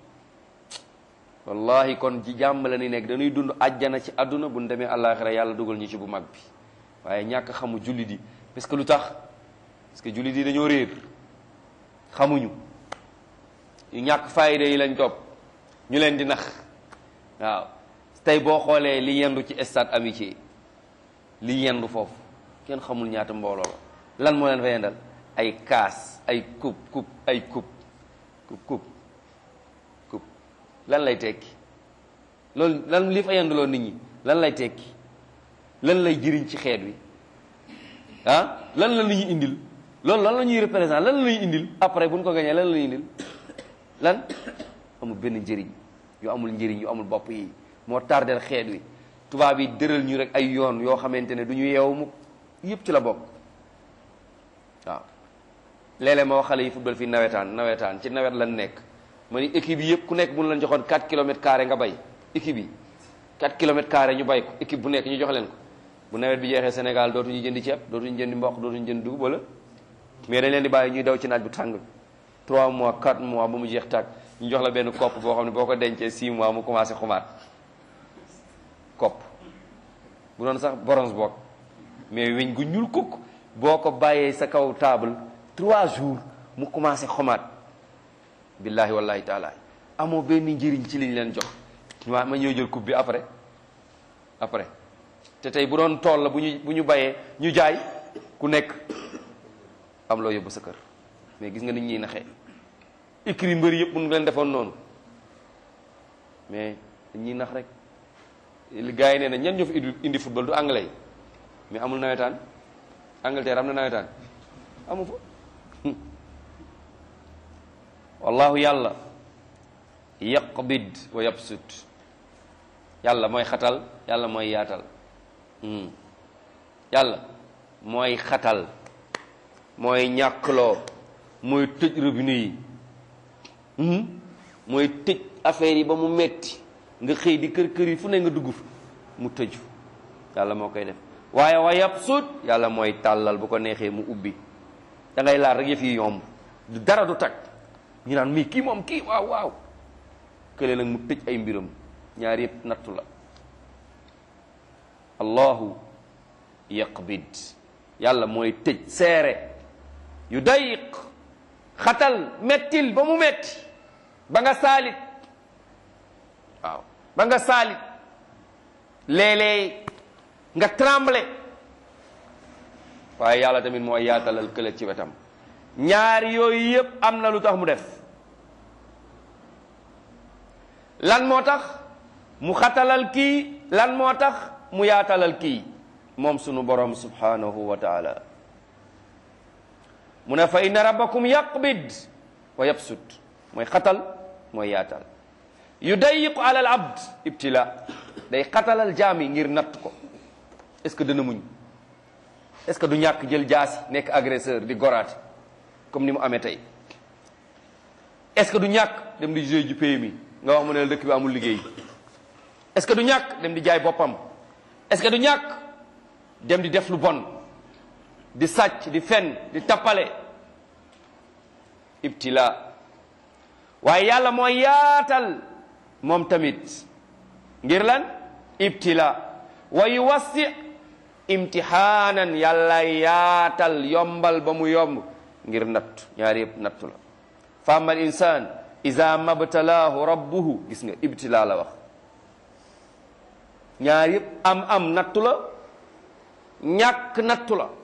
wallahi kon ci jàmm la ni nekk dañuy dund àjjana ci àdduna buñ demee àllaaxira yàlla dugal ñu ci bu mag bi waaye ñàkk xamu jullit yi parce que lu tax parce que jullit yi dañoo réer xamuñu yu ñàkk fayda yi lañ topp ñu leen di nax waaw tey boo xoolee li yendu ci stade amitié li yendu foofu kenn xamul ñaata mbooloo la lan moo leen fa yendal ay kaas ay coupe coupe ay coupe coupe coupe coupe lan lay tekki loolu lan li fa yenduloo nit ñi lan lay tekki lan lay jëriñ ci xeet wi ah lan la ñuy indil loolu lan la ñuy représenté lan la ñuy indil après bu ñu ko gañee lan la ñuy indil lan amul benn njëriñ yu amul njëriñ yu amul bopp yi moo tardel xeet wi tubaab yi dëral ñu rek ay yoon yoo xamante ne du ñu yeewu mu yëpp ci la bokk waaw léeg-léeg ma wax xale yi football fii nawetaan nawetaan ci nawet lan nekk ma ni équipe yi yëpp ku nekk mun lañ joxoon 4 kilomètres carré nga bay équipe yi 4 kilomètres carré ñu bay ko équipe bu nekk ñu jox leen ko bu nawet bi jeexee Sénégal dootuñu jëndi ceeb dootuñu jëndi mboq dootuñu jëndi dugub wala mais dañ leen di bàyyi ñuy daw ci naaj bu tàng bi 3 mois 4 mois ba mu jeex tàkk ñu jox la benn kopp boo xam ne boo ko dencee 6 mois mu commencé xumaat kopp bu doon sax bronze bokk mais weñ gu ñuul kukk boo ko bàyyee sa kaw table 3 jours mu commencé xumaat billahi wallahi taala amoo benn njëriñ ci liñ leen jox ma ma ñëw jël coupe bi après après te tey bu doon tool la bu ñu bu ñu bayee ñu jaay ku nekk am loo yóbbu sa kër mais gis nga nit ñuy naxee écrit mbëri yëpp mun nga leen defoon noonu mais dañuy nax rek li gars yi nee na ñan ñoo fi indi indi football du anglais yi mais amul nawetaan Angleterre am na nawetaan amu fa wallahu yàlla yaqbid wa yabsut yàlla mooy xatal yàlla mooy yaatal yàlla mooy xatal mooy ñàkkloo mooy tëj robinet yi mooy tëj affaire yi ba mu metti nga xëy di kër kër yi fu ne nga dugg mu tëju yàlla moo koy def waaye wa yabsut yàlla mooy tàllal bu ko neexee mu ubbi da ngay laal rek yëf yi yomb du dara du tag ñu naan mii kii moom kii waaw waaw kële nag mu tëj ay mbiram ñaar yëpp nattu la allahu yaqbid yàlla mooy tëj seere yu dayiq xatal mettil ba mu metti ba nga saalit waaw ba nga saalit léeg-léeg nga tremble waaye yàlla tamit mooy yaatalal kële ci wetam ñaari yooyu yëpp am na lu tax mu def lan moo tax mu xatalal kii lan moo tax mu yaatalal kii moom sunu borom subhanahu wa taala mu ne fa inna rabbakum yaqbid wa yabsut mooy xatal mooy yaatal yudayiqu ala al abd ibtila day xatalal jaami ngir natt ko est ce que dana muñ est ce que du ñàkk jël jaasi nekk agresseur di goraate comme ni mu amee tey est ce que du ñàkk dem di jouer ji pays mi nga wax mu ne dëkk bi amul liggéey est ce que du ñàkk dem di jaay boppam est ce que du ñàkk dem di def lu bon di sàcc di fen di tappale ibtila waaye yàlla mooy yaatal moom tamit ngir lan ibtila wa yuwassi imtihaanan yàlla yaatal yombal ba mu yomb ngir nattu ñaari yëpp nattu la fa ama al insan ida mabtalaahu rabbuhu gis nga ibtila la wax ñaari yëpp am am nattu la ñàkk nattu la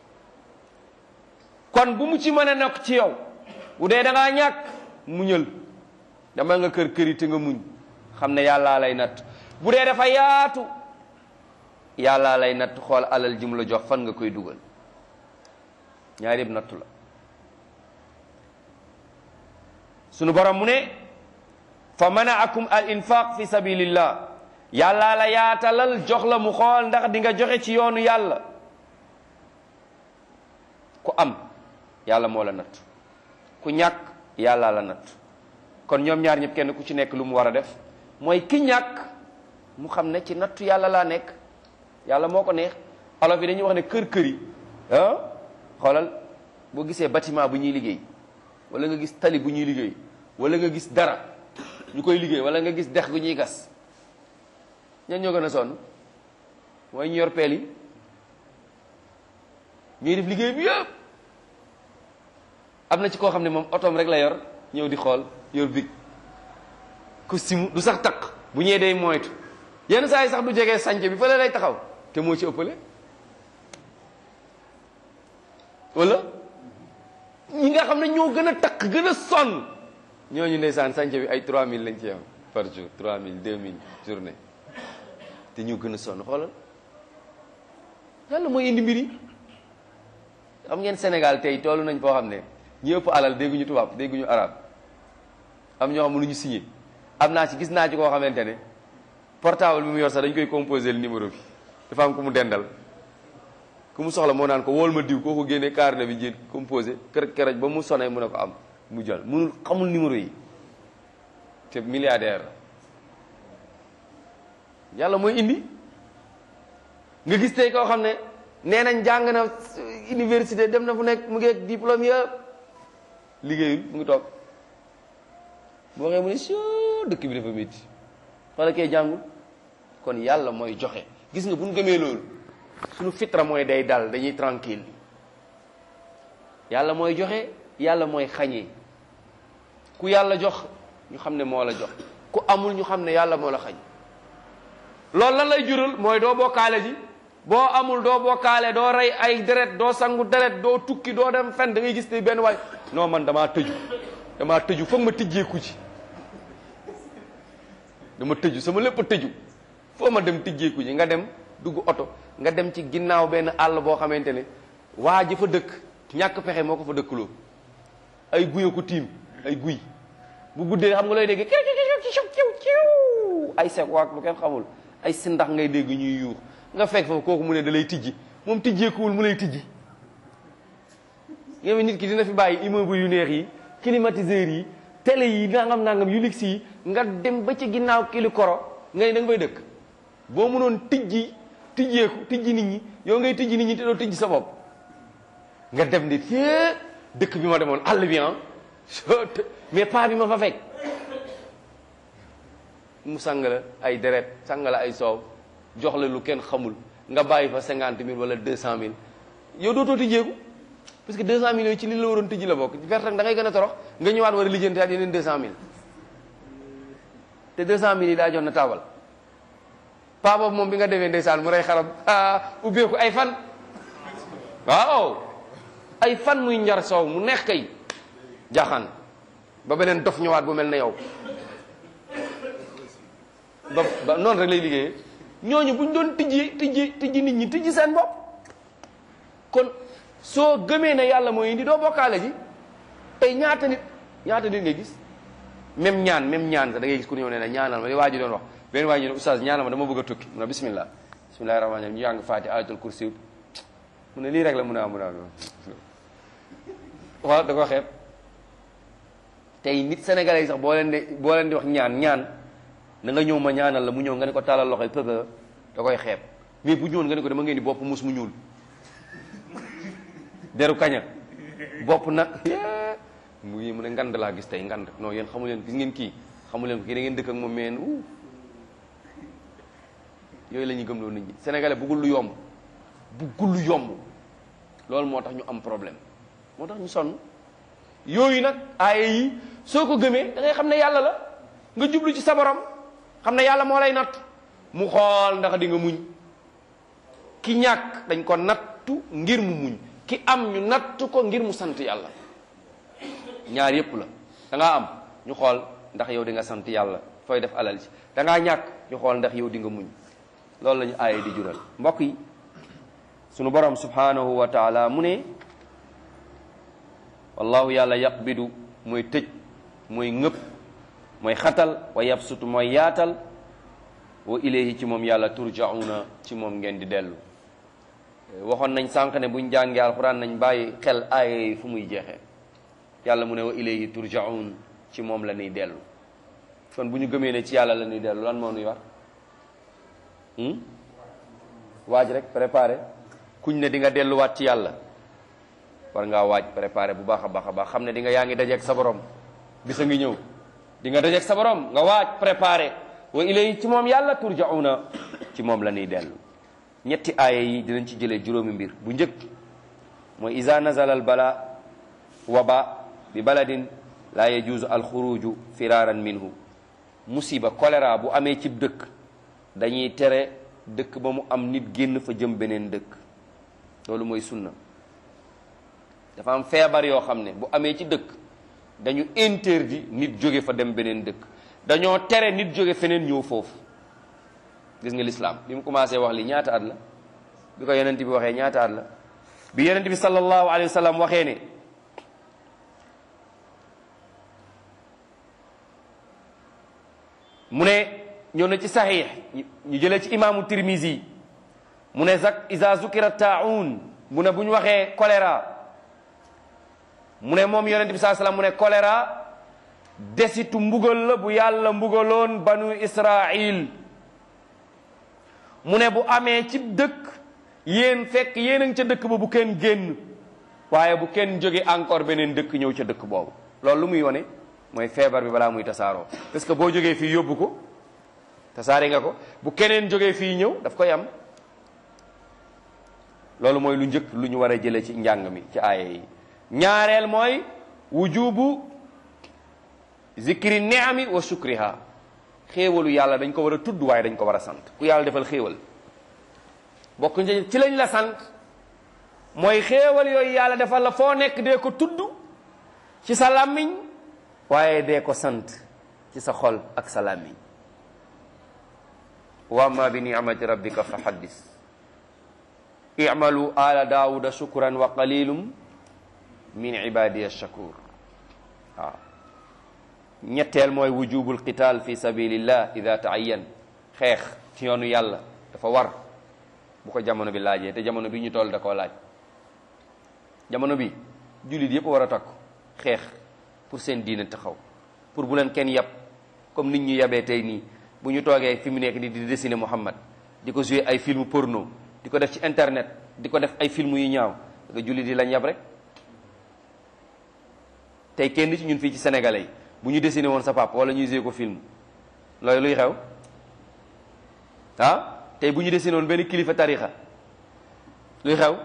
kon bu mu ci mën a nekk ci yow bu dee da ngaa ñàkk muñal dama nga kër këri te nga muñ xam ne yàllaa lay natt bu dee dafa yaatu yàllaa lay natt xool alal ji mu la jox fan nga koy dugal ñaari yëpp nattu la sunu borom mu ne fa manaakum al infaq fi sabilillah yàllaa la yaatalal jox la mu xool ndax di nga joxe ci yoonu yàlla ku am yàlla moo la natt ku ñàkk yàlla la natt kon ñoom ñaar ñëpp kenn ku ci nekk lu mu war a def mooy ki ñàkk mu xam ne ci nattu yàlla laa nekk yàlla moo ko neex olof yi dañuy wax ne kër kër yi ah xoolal boo gisee bâtiment bu ñuy liggéey wala nga gis tali bu ñuy liggéey wala nga gis dara ñu koy liggéey wala nga gis dex gu ñuy gas ñan ñoo gën a sonn mooy ñu yor peel yi ñuy def liggéey bi yëpp am na ci koo xam ne moom otoom rek la yor ñëw di xool yor big costume du sax takk bu ñëwee day moytu yenn saa yi sax du jegee sànce bi fële lay taxaw te moo ci ëppale wala ñi nga xam ne ñoo gën a takk gën a sonn ñooñu ndeysaan sànce bi ay 3000 lañ ci am par jour 3000 2000 journée te ñu gën a sonn xoolal yàlla mooy indi mbir yi xam ngeen Sénégal tey toolu nañ foo xam ne ñi ëpp alal dégguñu tubaab dégguñu arab am ñoo xam ne lu ñu signé am naa ci gis naa ci koo xamante ne portable bi mu yor sax dañ koy composé le numéro bi dafa am ku mu dendal ku mu soxla moo naan ko wool ma diw koo ko génnee carnet bi jël composé kër këraj ba mu sonné mu ne ko am mu jël munul xamul numéro yi te milliardaire la yàlla mooy indi nga gis tey koo xam ne nee nañ jàng na université dem na fu nekk mu ngi ak diplôme yëpp liggéeyul mu ngi toog boo waxee mu ne soo dëkk bi dafa métti wala kay jàngul kon yàlla mooy joxe gis nga bu ñu gëmee loolu suñu fitra mooy day dal dañuy tranquille yàlla mooy joxe yàlla mooy xañee ku yàlla jox ñu xam ne moo la jox ku amul ñu xam ne yàlla moo la xañ loolu lan lay jural mooy doo bokkaale ji boo amul doo bokkaale doo rey ay deret doo sangu deret doo tukki doo dem fen da ngay gis ne benn waay non man damaa tëju damaa tëju foog ma tijjeeku ci dama tëju sama lépp a tëju foo ma dem tijjeeku ji nga dem dugg oto nga dem ci ginnaaw benn àll boo xamante ne waa ji fa dëkk ñàkk pexe moo ko fa dëkkaloo ay guya ko tiim ay guy bu guddee xam nga lay dégg ay sek waak lu kenn xamul ay sindax ngay dégg ñuy yuux nga fekk fa kooku mu ne da lay tijji moom tijjeekuwul mu lay tijji nga nit ki dina fi bàyyi immeuble yu neex yi climatiseurs yi télé yi nangam nangam yu luxe yi nga dem ba ci ginnaaw kili koro nga ne da nga fay dëkk boo mënoon tijji tijjeeku tijji nit ñi yow ngay tijji nit ñi te doo tijji sa bopp nga dem ni fee dëkk bi ma demoon àll bi ah mais pas bi ma fa fekk mu sang la ay deret sang la ay soow jox la lu kenn xamul nga bàyyi fa cinquante mille wala deux cent mille yow dootoo tijjeeku parce que deux cent mille yooyu ci li la waroon tijji la bokk perte da ngay gën a torox nga ñëwaat war a lijjanti at yeneen deux cent mille te deux cent mille yi daa jox na taabal paa boobu moom bi nga demee ndeysaan mu rey xaram ubbeeku ay fan waaw ay fan muy njar soow mu neex kay jaaxaan ba beneen dof ñëwaat bu mel ne yow ba ba noonu rek lay liggéeyee ñooñu bu ñu doon tijji tijji tijji nit ñi tijji seen bopp kon soo gëmee ne yàlla mooy indi doo bokkaale ji tey ñaata nit ñaata nit ngay gis même ñaan même ñaan sax da ngay gis ku ñëw ne ne ñaanal ma li waa ji doon wax benn waa ji ne oustaz ñaanal ma dama bëgg a tukki mu ne bismillah bismillahi rahmaani rahim ñu jàng faati ayatul kursi mu ne lii rek la mu ne am mu ne am waaw da ko xeeb tey nit sénégalais yi sax boo leen di boo leen di wax ñaan ñaan na nga ñëw ma ñaanal la mu ñëw nga ne ko tàllal loxo yi pëba da koy xeeb mais bu ñëwoon nga ne ko dama ngeen di bopp mus mu ñuul deru kaña bopp nag mu ngi mu ne ngand laa gis tey ngand non yéen xamu leen gis ngeen kii xamu leen ko kii da ngeen dëkk ak moom meen u yooyu la ñuy gëm loolu nit ñi sénégalais bëggul lu yomb bëggul lu yomb loolu moo tax ñu am problème moo tax ñu sonn yooyu nag aaye yi soo ko gëmee da ngay xam ne yàlla la nga jublu ci sa borom xam ne yàlla moo lay natt mu xool ndax di nga muñ ki ñàkk dañ ko nattu ngir mu muñ ki am ñu nattu ko ngir mu sant yàlla ñaar yépp la da ngaa am ñu xool ndax yow di nga sant yàlla fooy def alal ci da ngaa ñàkk ñu xool ndax yow di nga muñ loolu la ñu aaye di jural mbokk yi sunu borom subhanahu wa taala mu ne wallahu yàlla yaqbidu mooy tëj mooy ngëpp mooy xatal wa yabsutu mooy yaatal wa ilayhi ci moom yàlla turjauna ci moom ngeen di dellu waxoon nañ sànq ne buñ jàngee alxuraan nañ bàyyi xel aaya yi fu muy jeexee yàlla mu ne wa ilayhi turjaun ci moom la ñuy dellu kon bu ñu gëmee ne ci yàlla la ñuy dellu lan moo nuy war waaj rek préparé kuñ ne di nga delluwaat ci yàlla war ngaa waaj préparé bu baax a baax a baax xam ne di nga yaa ngi dajeeg sa borom bisa ngi ñëw di nga dajeeg sa borom nga waaj préparé wa ilayhi ci moom yàlla turjauna ci moom la ñuy dellu ñetti aaya yi dinañ ci jëlee juróomi mbir bu njëkk mooy iza nazala al bala waba bi baladin la yajuuzu alxuruju firaaran minhu musiba choléra bu amee cib dëkk dañuy tere dëkk ba mu am nit génn fa jëm beneen dëkk loolu mooy sunna dafa am feebar yoo xam ne bu amee ci dëkk dañu interdit nit jóge fa dem beneen dëkk dañoo tere nit jóge feneen ñëw foofu gis nga lislaam bi mu commencé wax li ñaata at la bi ko yonent bi waxee ñaata at la bi yonent bi sallallahu alayhi wa sallam waxee ne mu ne ñëw na ci saxiix ñu jëlee ci imaamu tirmisi mu ne zak isa zukira taun mu ne bu ñu waxee choléra mu ne moom yonent bi saa sallam mu ne choléra desitu mbugal la bu yàlla mbugaloon banu israil mu ne bu amee ci dëkk yéen fekk yéen a ngi ca dëkk ba bu kenn génn waaye bu kenn jóge encore beneen dëkk ñëw ca dëkk boobu loolu lu muy wone mooy feebar bi balaa muy tasaaroo parce que boo jógee fii yóbbu ko tasaare nga ko bu keneen jógee fii ñëw daf koy am loolu mooy lu njëkk lu ñu war a jëlee ci njàng mi ci aaya yi ñaareel mooy wujubu zikri ni'ami wa shukriha xéewalu yàlla dañ ko war a tudd waaye dañ ko war a sant ku yàlla defal xéewal bokk ci lañ la sant mooy xéewal yooyu yàlla defal la foo nekk dee ko tudd ci sa làmmiñ waaye dee ko sant ci sa xol ak sa làmmiñ wa amma bi ni'mati rabbika fa haddis i'malu ala daawuda shukran wa qalilum min ibadiya shakur waaw ñetteel mooy wujubul qital fi sabilillah ida taayyan xeex ci yoonu yàlla dafa war bu ko jamono bi laajee te jamono bi ñu toll da koo laaj jamono bi jullit yëpp war a takku xeex pour seen diine taxaw pour bu leen kenn yab comme nit ñu yabee tey nii bu ñu toogee fi mu nekk ni di dessiner Muhammad di ko jouer ay film porno di ko def ci internet di ko def ay film yu ñaaw nga jullit yi lañ yab rek tey kenn ci ñun fii ci sénégalais yi bu ñu dessiné woon sa papa wala ñuy jouer ko film loolu luy xew ah tey bu ñu dessiné woon benn kilifa tarixa luy xew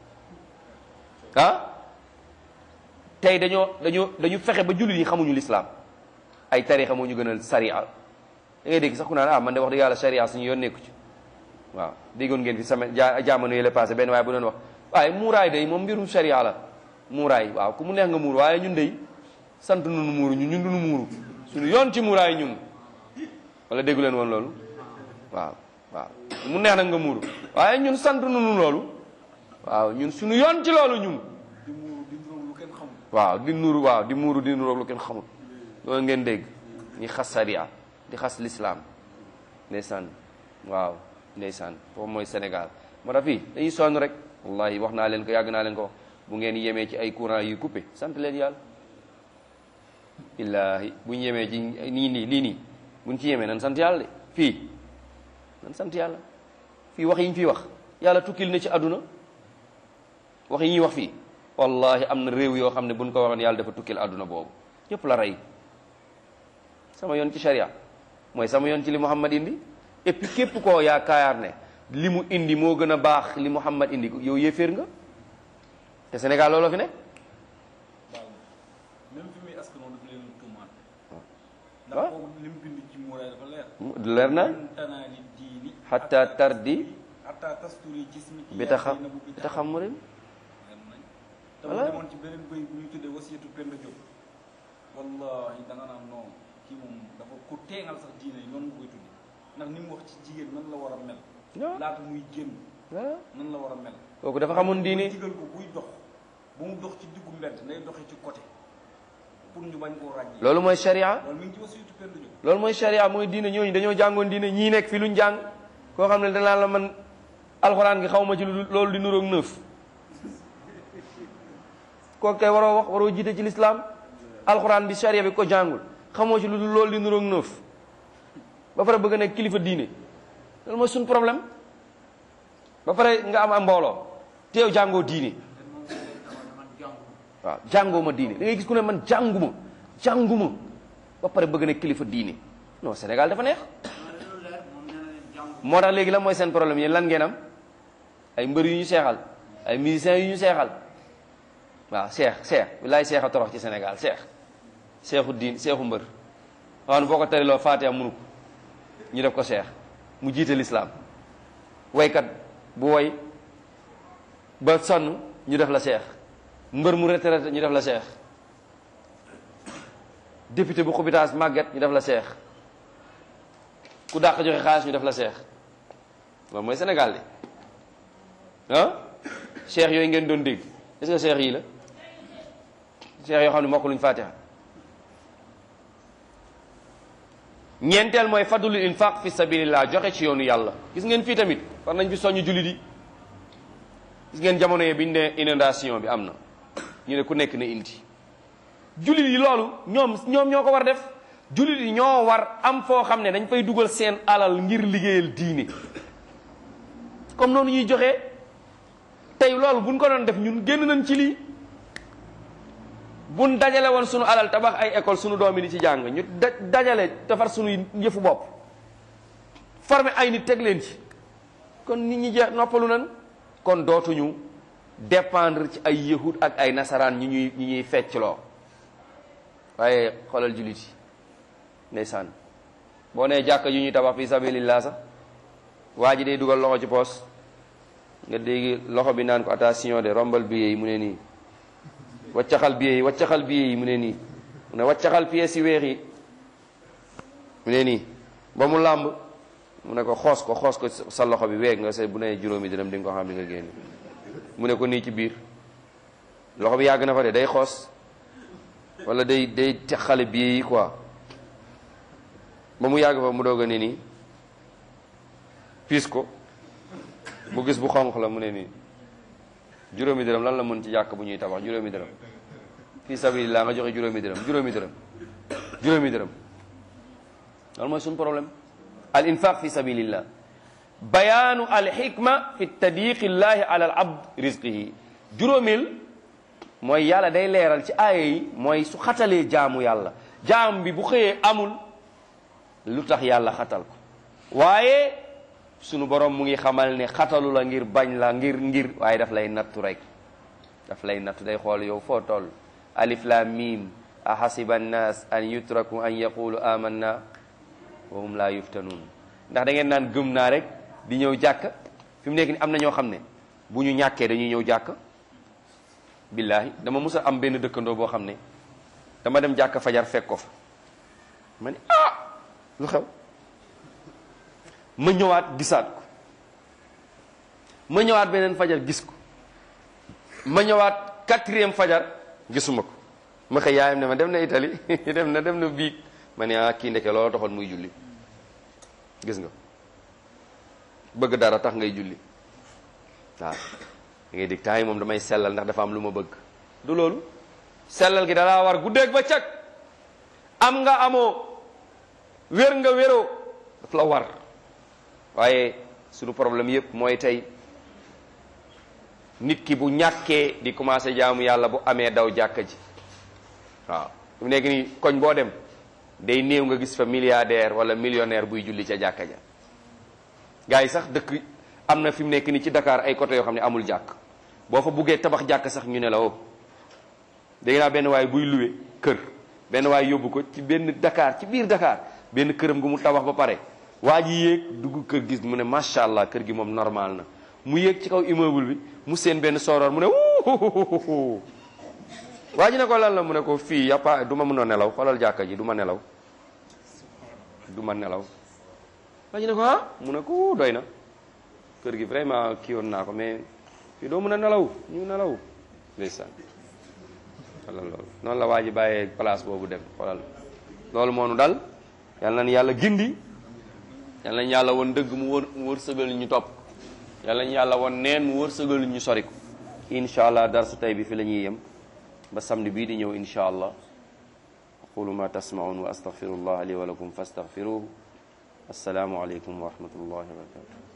ah tey dañoo dañoo dañu fexe ba jullit yi xamuñu lislaam ay tarixa moo ñu gënal sariya da ngay dégg sax ku naan ah man de wax dëgg yàlla sariya suñu yoon nekku ci waaw déggoon ngeen fi sama ja jamono yële passé benn waaye bu doon wax waaye muuraay day moom mbirum sariya la muuraay waaw ku mu neex nga muur waaye ñun day sant nunu muuru ñun ñun duñu muuru suñu yoon ci muuraay ñun wala déggu leen woon loolu waaw waaw mu neex nag nga muuru waaye ñun sant nunu loolu waaw ñun suñu yoon ci loolu ñun di muuru di nuróog lu kenn xamul waaw di nuuru waaw di muuru di nuuru lu kenn xamul loolu ngeen dégg ñi xas sariya di xas lislaam ndeysaan waaw ndeysaan foofu mooy Sénégal moo tax fii dañuy sonn rek wallahi wax naa leen ko yàgg naa leen ko wax bu ngeen yemee ci ay courant yu coupé sant leen yàlla illaahi bu ñu yemee ci nii nii lii nii buñ ci yemee nan sant yàlla de fii nan sant yàlla fii wax yi ñu fii wax yàlla tukkil na ci àdduna wax yi ñuy wax fii wallahi am na réew yoo xam ne buñ ko waxoon yàlla dafa tukkil àdduna boobu ñëpp la rey sama yoon ci sharia mooy sama yoon ci li Muhammad indi et puis képp koo yaakaar ne li mu indi moo gën a baax li Muhammad indi yow yéeféer nga te Sénégal looloo fi ne waaw même fi muy askan wi dafa leen tuumaat waaw. ndax kooku li mu bind ci muuraay dafa leer leer na lan tanaali diini xatta tardi hatta tasturi jismiki bi taxa bi taxamurin leer nañ te Voilà. mu demoon ci beneen bëy bu ñu tuddee wasiyatu Penda Diop wallahi da nga naan non kii moom dafa ku teengal sax diine yi noonu nga koy tudde ndax ni mu wax ci jigéen nan la war a mel waaw laata muy génn waaw nan la war a mel kooku dafa xamoon diine digal ko buy dox bu mu dox ci diggu mbedd ngay doxee ci côté pour ñu bañ koo ràññee loolu mooy sharia loolu mi ngi ci wasiyatu Penda Diop loolu mooy sharia mooy diine ñooñu dañoo jàngoon diine ñii nekk fi luñ jàng koo xam ne danaa la man alxuraan gi xaw ma ci lu loolu di nuroog neuf kooku kay waroo wax waroo jiite ci lislaam alxuraan bi charia bi ko jàngul xamoo ci lu dul loolu di nuroog neuf ba pare bëgg nekk kilifa diine loolu mooy suñ problème ba pare nga am am mbooloo te yow jàngoo diine waaw jàngoo ma diine da ngay gis ku ne man jànguma jànguma ba pare bëgg nekk kilifa diine non Sénégal dafa neex moo tax léegi la mooy seen problème yéen lan ngeen am ay mbër yu ñu seexal ay musiciens yu ñu seexal waaw seex seex bilaay seex a torox ci Sénégal seex seexu diin seexu mbër waaw boo ko tariloo Faatiha munu ko ñu def ko seex mu jiite lislaam waykat bu woy ba sonn ñu def la seex mbër mu retraité ñu def la seex député bu xubitaas màgget ñu def la seex ku dàq joxe xaalis ñu def la seex loolu mooy Sénégal de ah seex yooyu ngeen doon dégg est-ce que seex yii la seex yoo xam ne mokk luñ Faatiha ñeenteel mooy fadlul infaq fi sabilillah joxe ci yoonu yàlla gis ngeen fii tamit war nañ fi soññ jullit yi gis ngeen jamono yee biñ ne inondation bi am na ñu ne ku nekk na indi jullit yi loolu ñoom ñoom ñoo ko war def jullit yi ñoo war am foo xam ne dañ fay dugal seen alal ngir liggéeyal diine comme noonu ñuy joxe tey loolu buñ ko doon def ñun génn nañ ci lii buñ dajale woon sunu alal tabax ay école sunu doom yi di ci jàng ñu dajale defar sunu yëfu bopp former ay nit teg leen ci kon nit ñi jeex noppalu nan kon dootuñu dépendre ci ay yahud ak ay nasaraan ñi ñuy ñi ñuy feccloo waaye xoolal jullit yi ndeysaan boo nee jàkka yu ñuy tabax fi sabilillah sax waa ji day dugal loxo ci poos nga dégg loxo bi naan ko attention de rombal billet yi mu ne nii waccaxal billet yi waccaxal billet yi mu ne nii mu ne waccaxal pièces yi weex yi mu ne nii ba mu làmb mu ne ko xoos ko xoos ko sa loxo bi weeg nga se bu ne juróomi dërëm di nga ko xam di nga génn mu ne ko nii ci biir loxo bi yàgg na fa de day xoos wala day day xale billet yi quoi ba mu yàgg fa mu doog a ne nii piis ko mu gis bu xonq la mu ne nii juróomi dërëm lan la mën ci jàkk bu ñuy tabax juróomi dërëm fii sabilillah nga joxe juróomi dërëm juróomi dërëm juróomi dërëm loolu mooy suñu problème al infaq fi sabilillah bayaanu al hikma fi tadiqi llahi ala al abd rizqihi juróomil mooy yàlla day leeral ci aaya yi mooy su xatalee jaamu yàlla jaam bi bu xëyee amul lu tax yàlla xatal ko waaye sunu borom mu ngi xamal ne xatalu la ngir bañ la ngir ngir waaye daf lay nattu rek daf lay nattu day xool yow foo toll alif lam mim ahasiba annas an yutraku an yaqulu amanna wa hum la yuftanun ndax da ngeen naan gëm naa rek di ñëw jàkk fi mu nekk ni am na ñoo xam ne bu ñu ñàkkee dañuy ñëw jàkk billahi dama mus a am benn dëkkandoo boo xam ne dama dem jàkk fajar fekk ko fa ma ne ah lu xew ma ñëwaat gisaat ko ma ñëwaat beneen fajar gis ko ma ñëwaat quatrième fajar gisuma ko ma xëy yaayam ne ma dem na Italie dem na dem na biig ma ne ah kii ndeke loolu taxoon muy julli gis nga bëgg dara tax ngay julli waaw da ngay dégg temps yi moom damay sellal ndax dafa am lu ma bëgg du loolu sellal gi dalaa war guddeeg ba cag am nga amoo wér nga wéroo daf la war waaye sunu problème yépp mooy tey nit ki bu ñàkkee di commencé jaamu yàlla bu amee daw jàkka ji waaw mu nekk nii koñ boo dem day néew nga gis fa milliardaire wala millionnaire buy julli ca jàkka ja gars yi sax dëkk am na fi mu nekk nii ci Dakar ay côté yoo xam ne amul jàkk boo fa buggee tabax jàkk sax ñu ne la woo dégg naa benn waay buy luwe kër benn waay yóbbu ko ci benn Dakar ci biir Dakar benn këram gu mu tabax ba pare waa ji yéeg dugg kër gis mu ne macha allah kër gi moom normal na mu yéeg ci kaw immeuble bi mu seen benn sooroor mu ne wuuhuhuhu waa ji ne ko lan la mu ne ko fii yàppa du ma mën a nelaw xoolal jàkka ji du ma nelaw du ma nelaw waa ji ne ko ah mu ne ko doy na kër gi vraiment kii woon naa ko mais fii doo mën a nelaw ñu nelaw ndeysaan xoolal loolu noonu la waa ji bàyyee place boobu dem xoolal loolu moo nu dal yal nañu yàlla gindi yal nañu yàlla woon dëgg mu wër mu wër sëgal ñu topp yàlla ñu yàlla woon neen mu wërsëgal ñu sori ko incha allah darsu tey bi fi la ñuy yem ba samedi bii di ñëw incha allah aqulu ma tasmaun wa astaghfirullah li wa lakum fastaghfiruhu assalaamu aleykum wa rahmatullahi wa barakatuh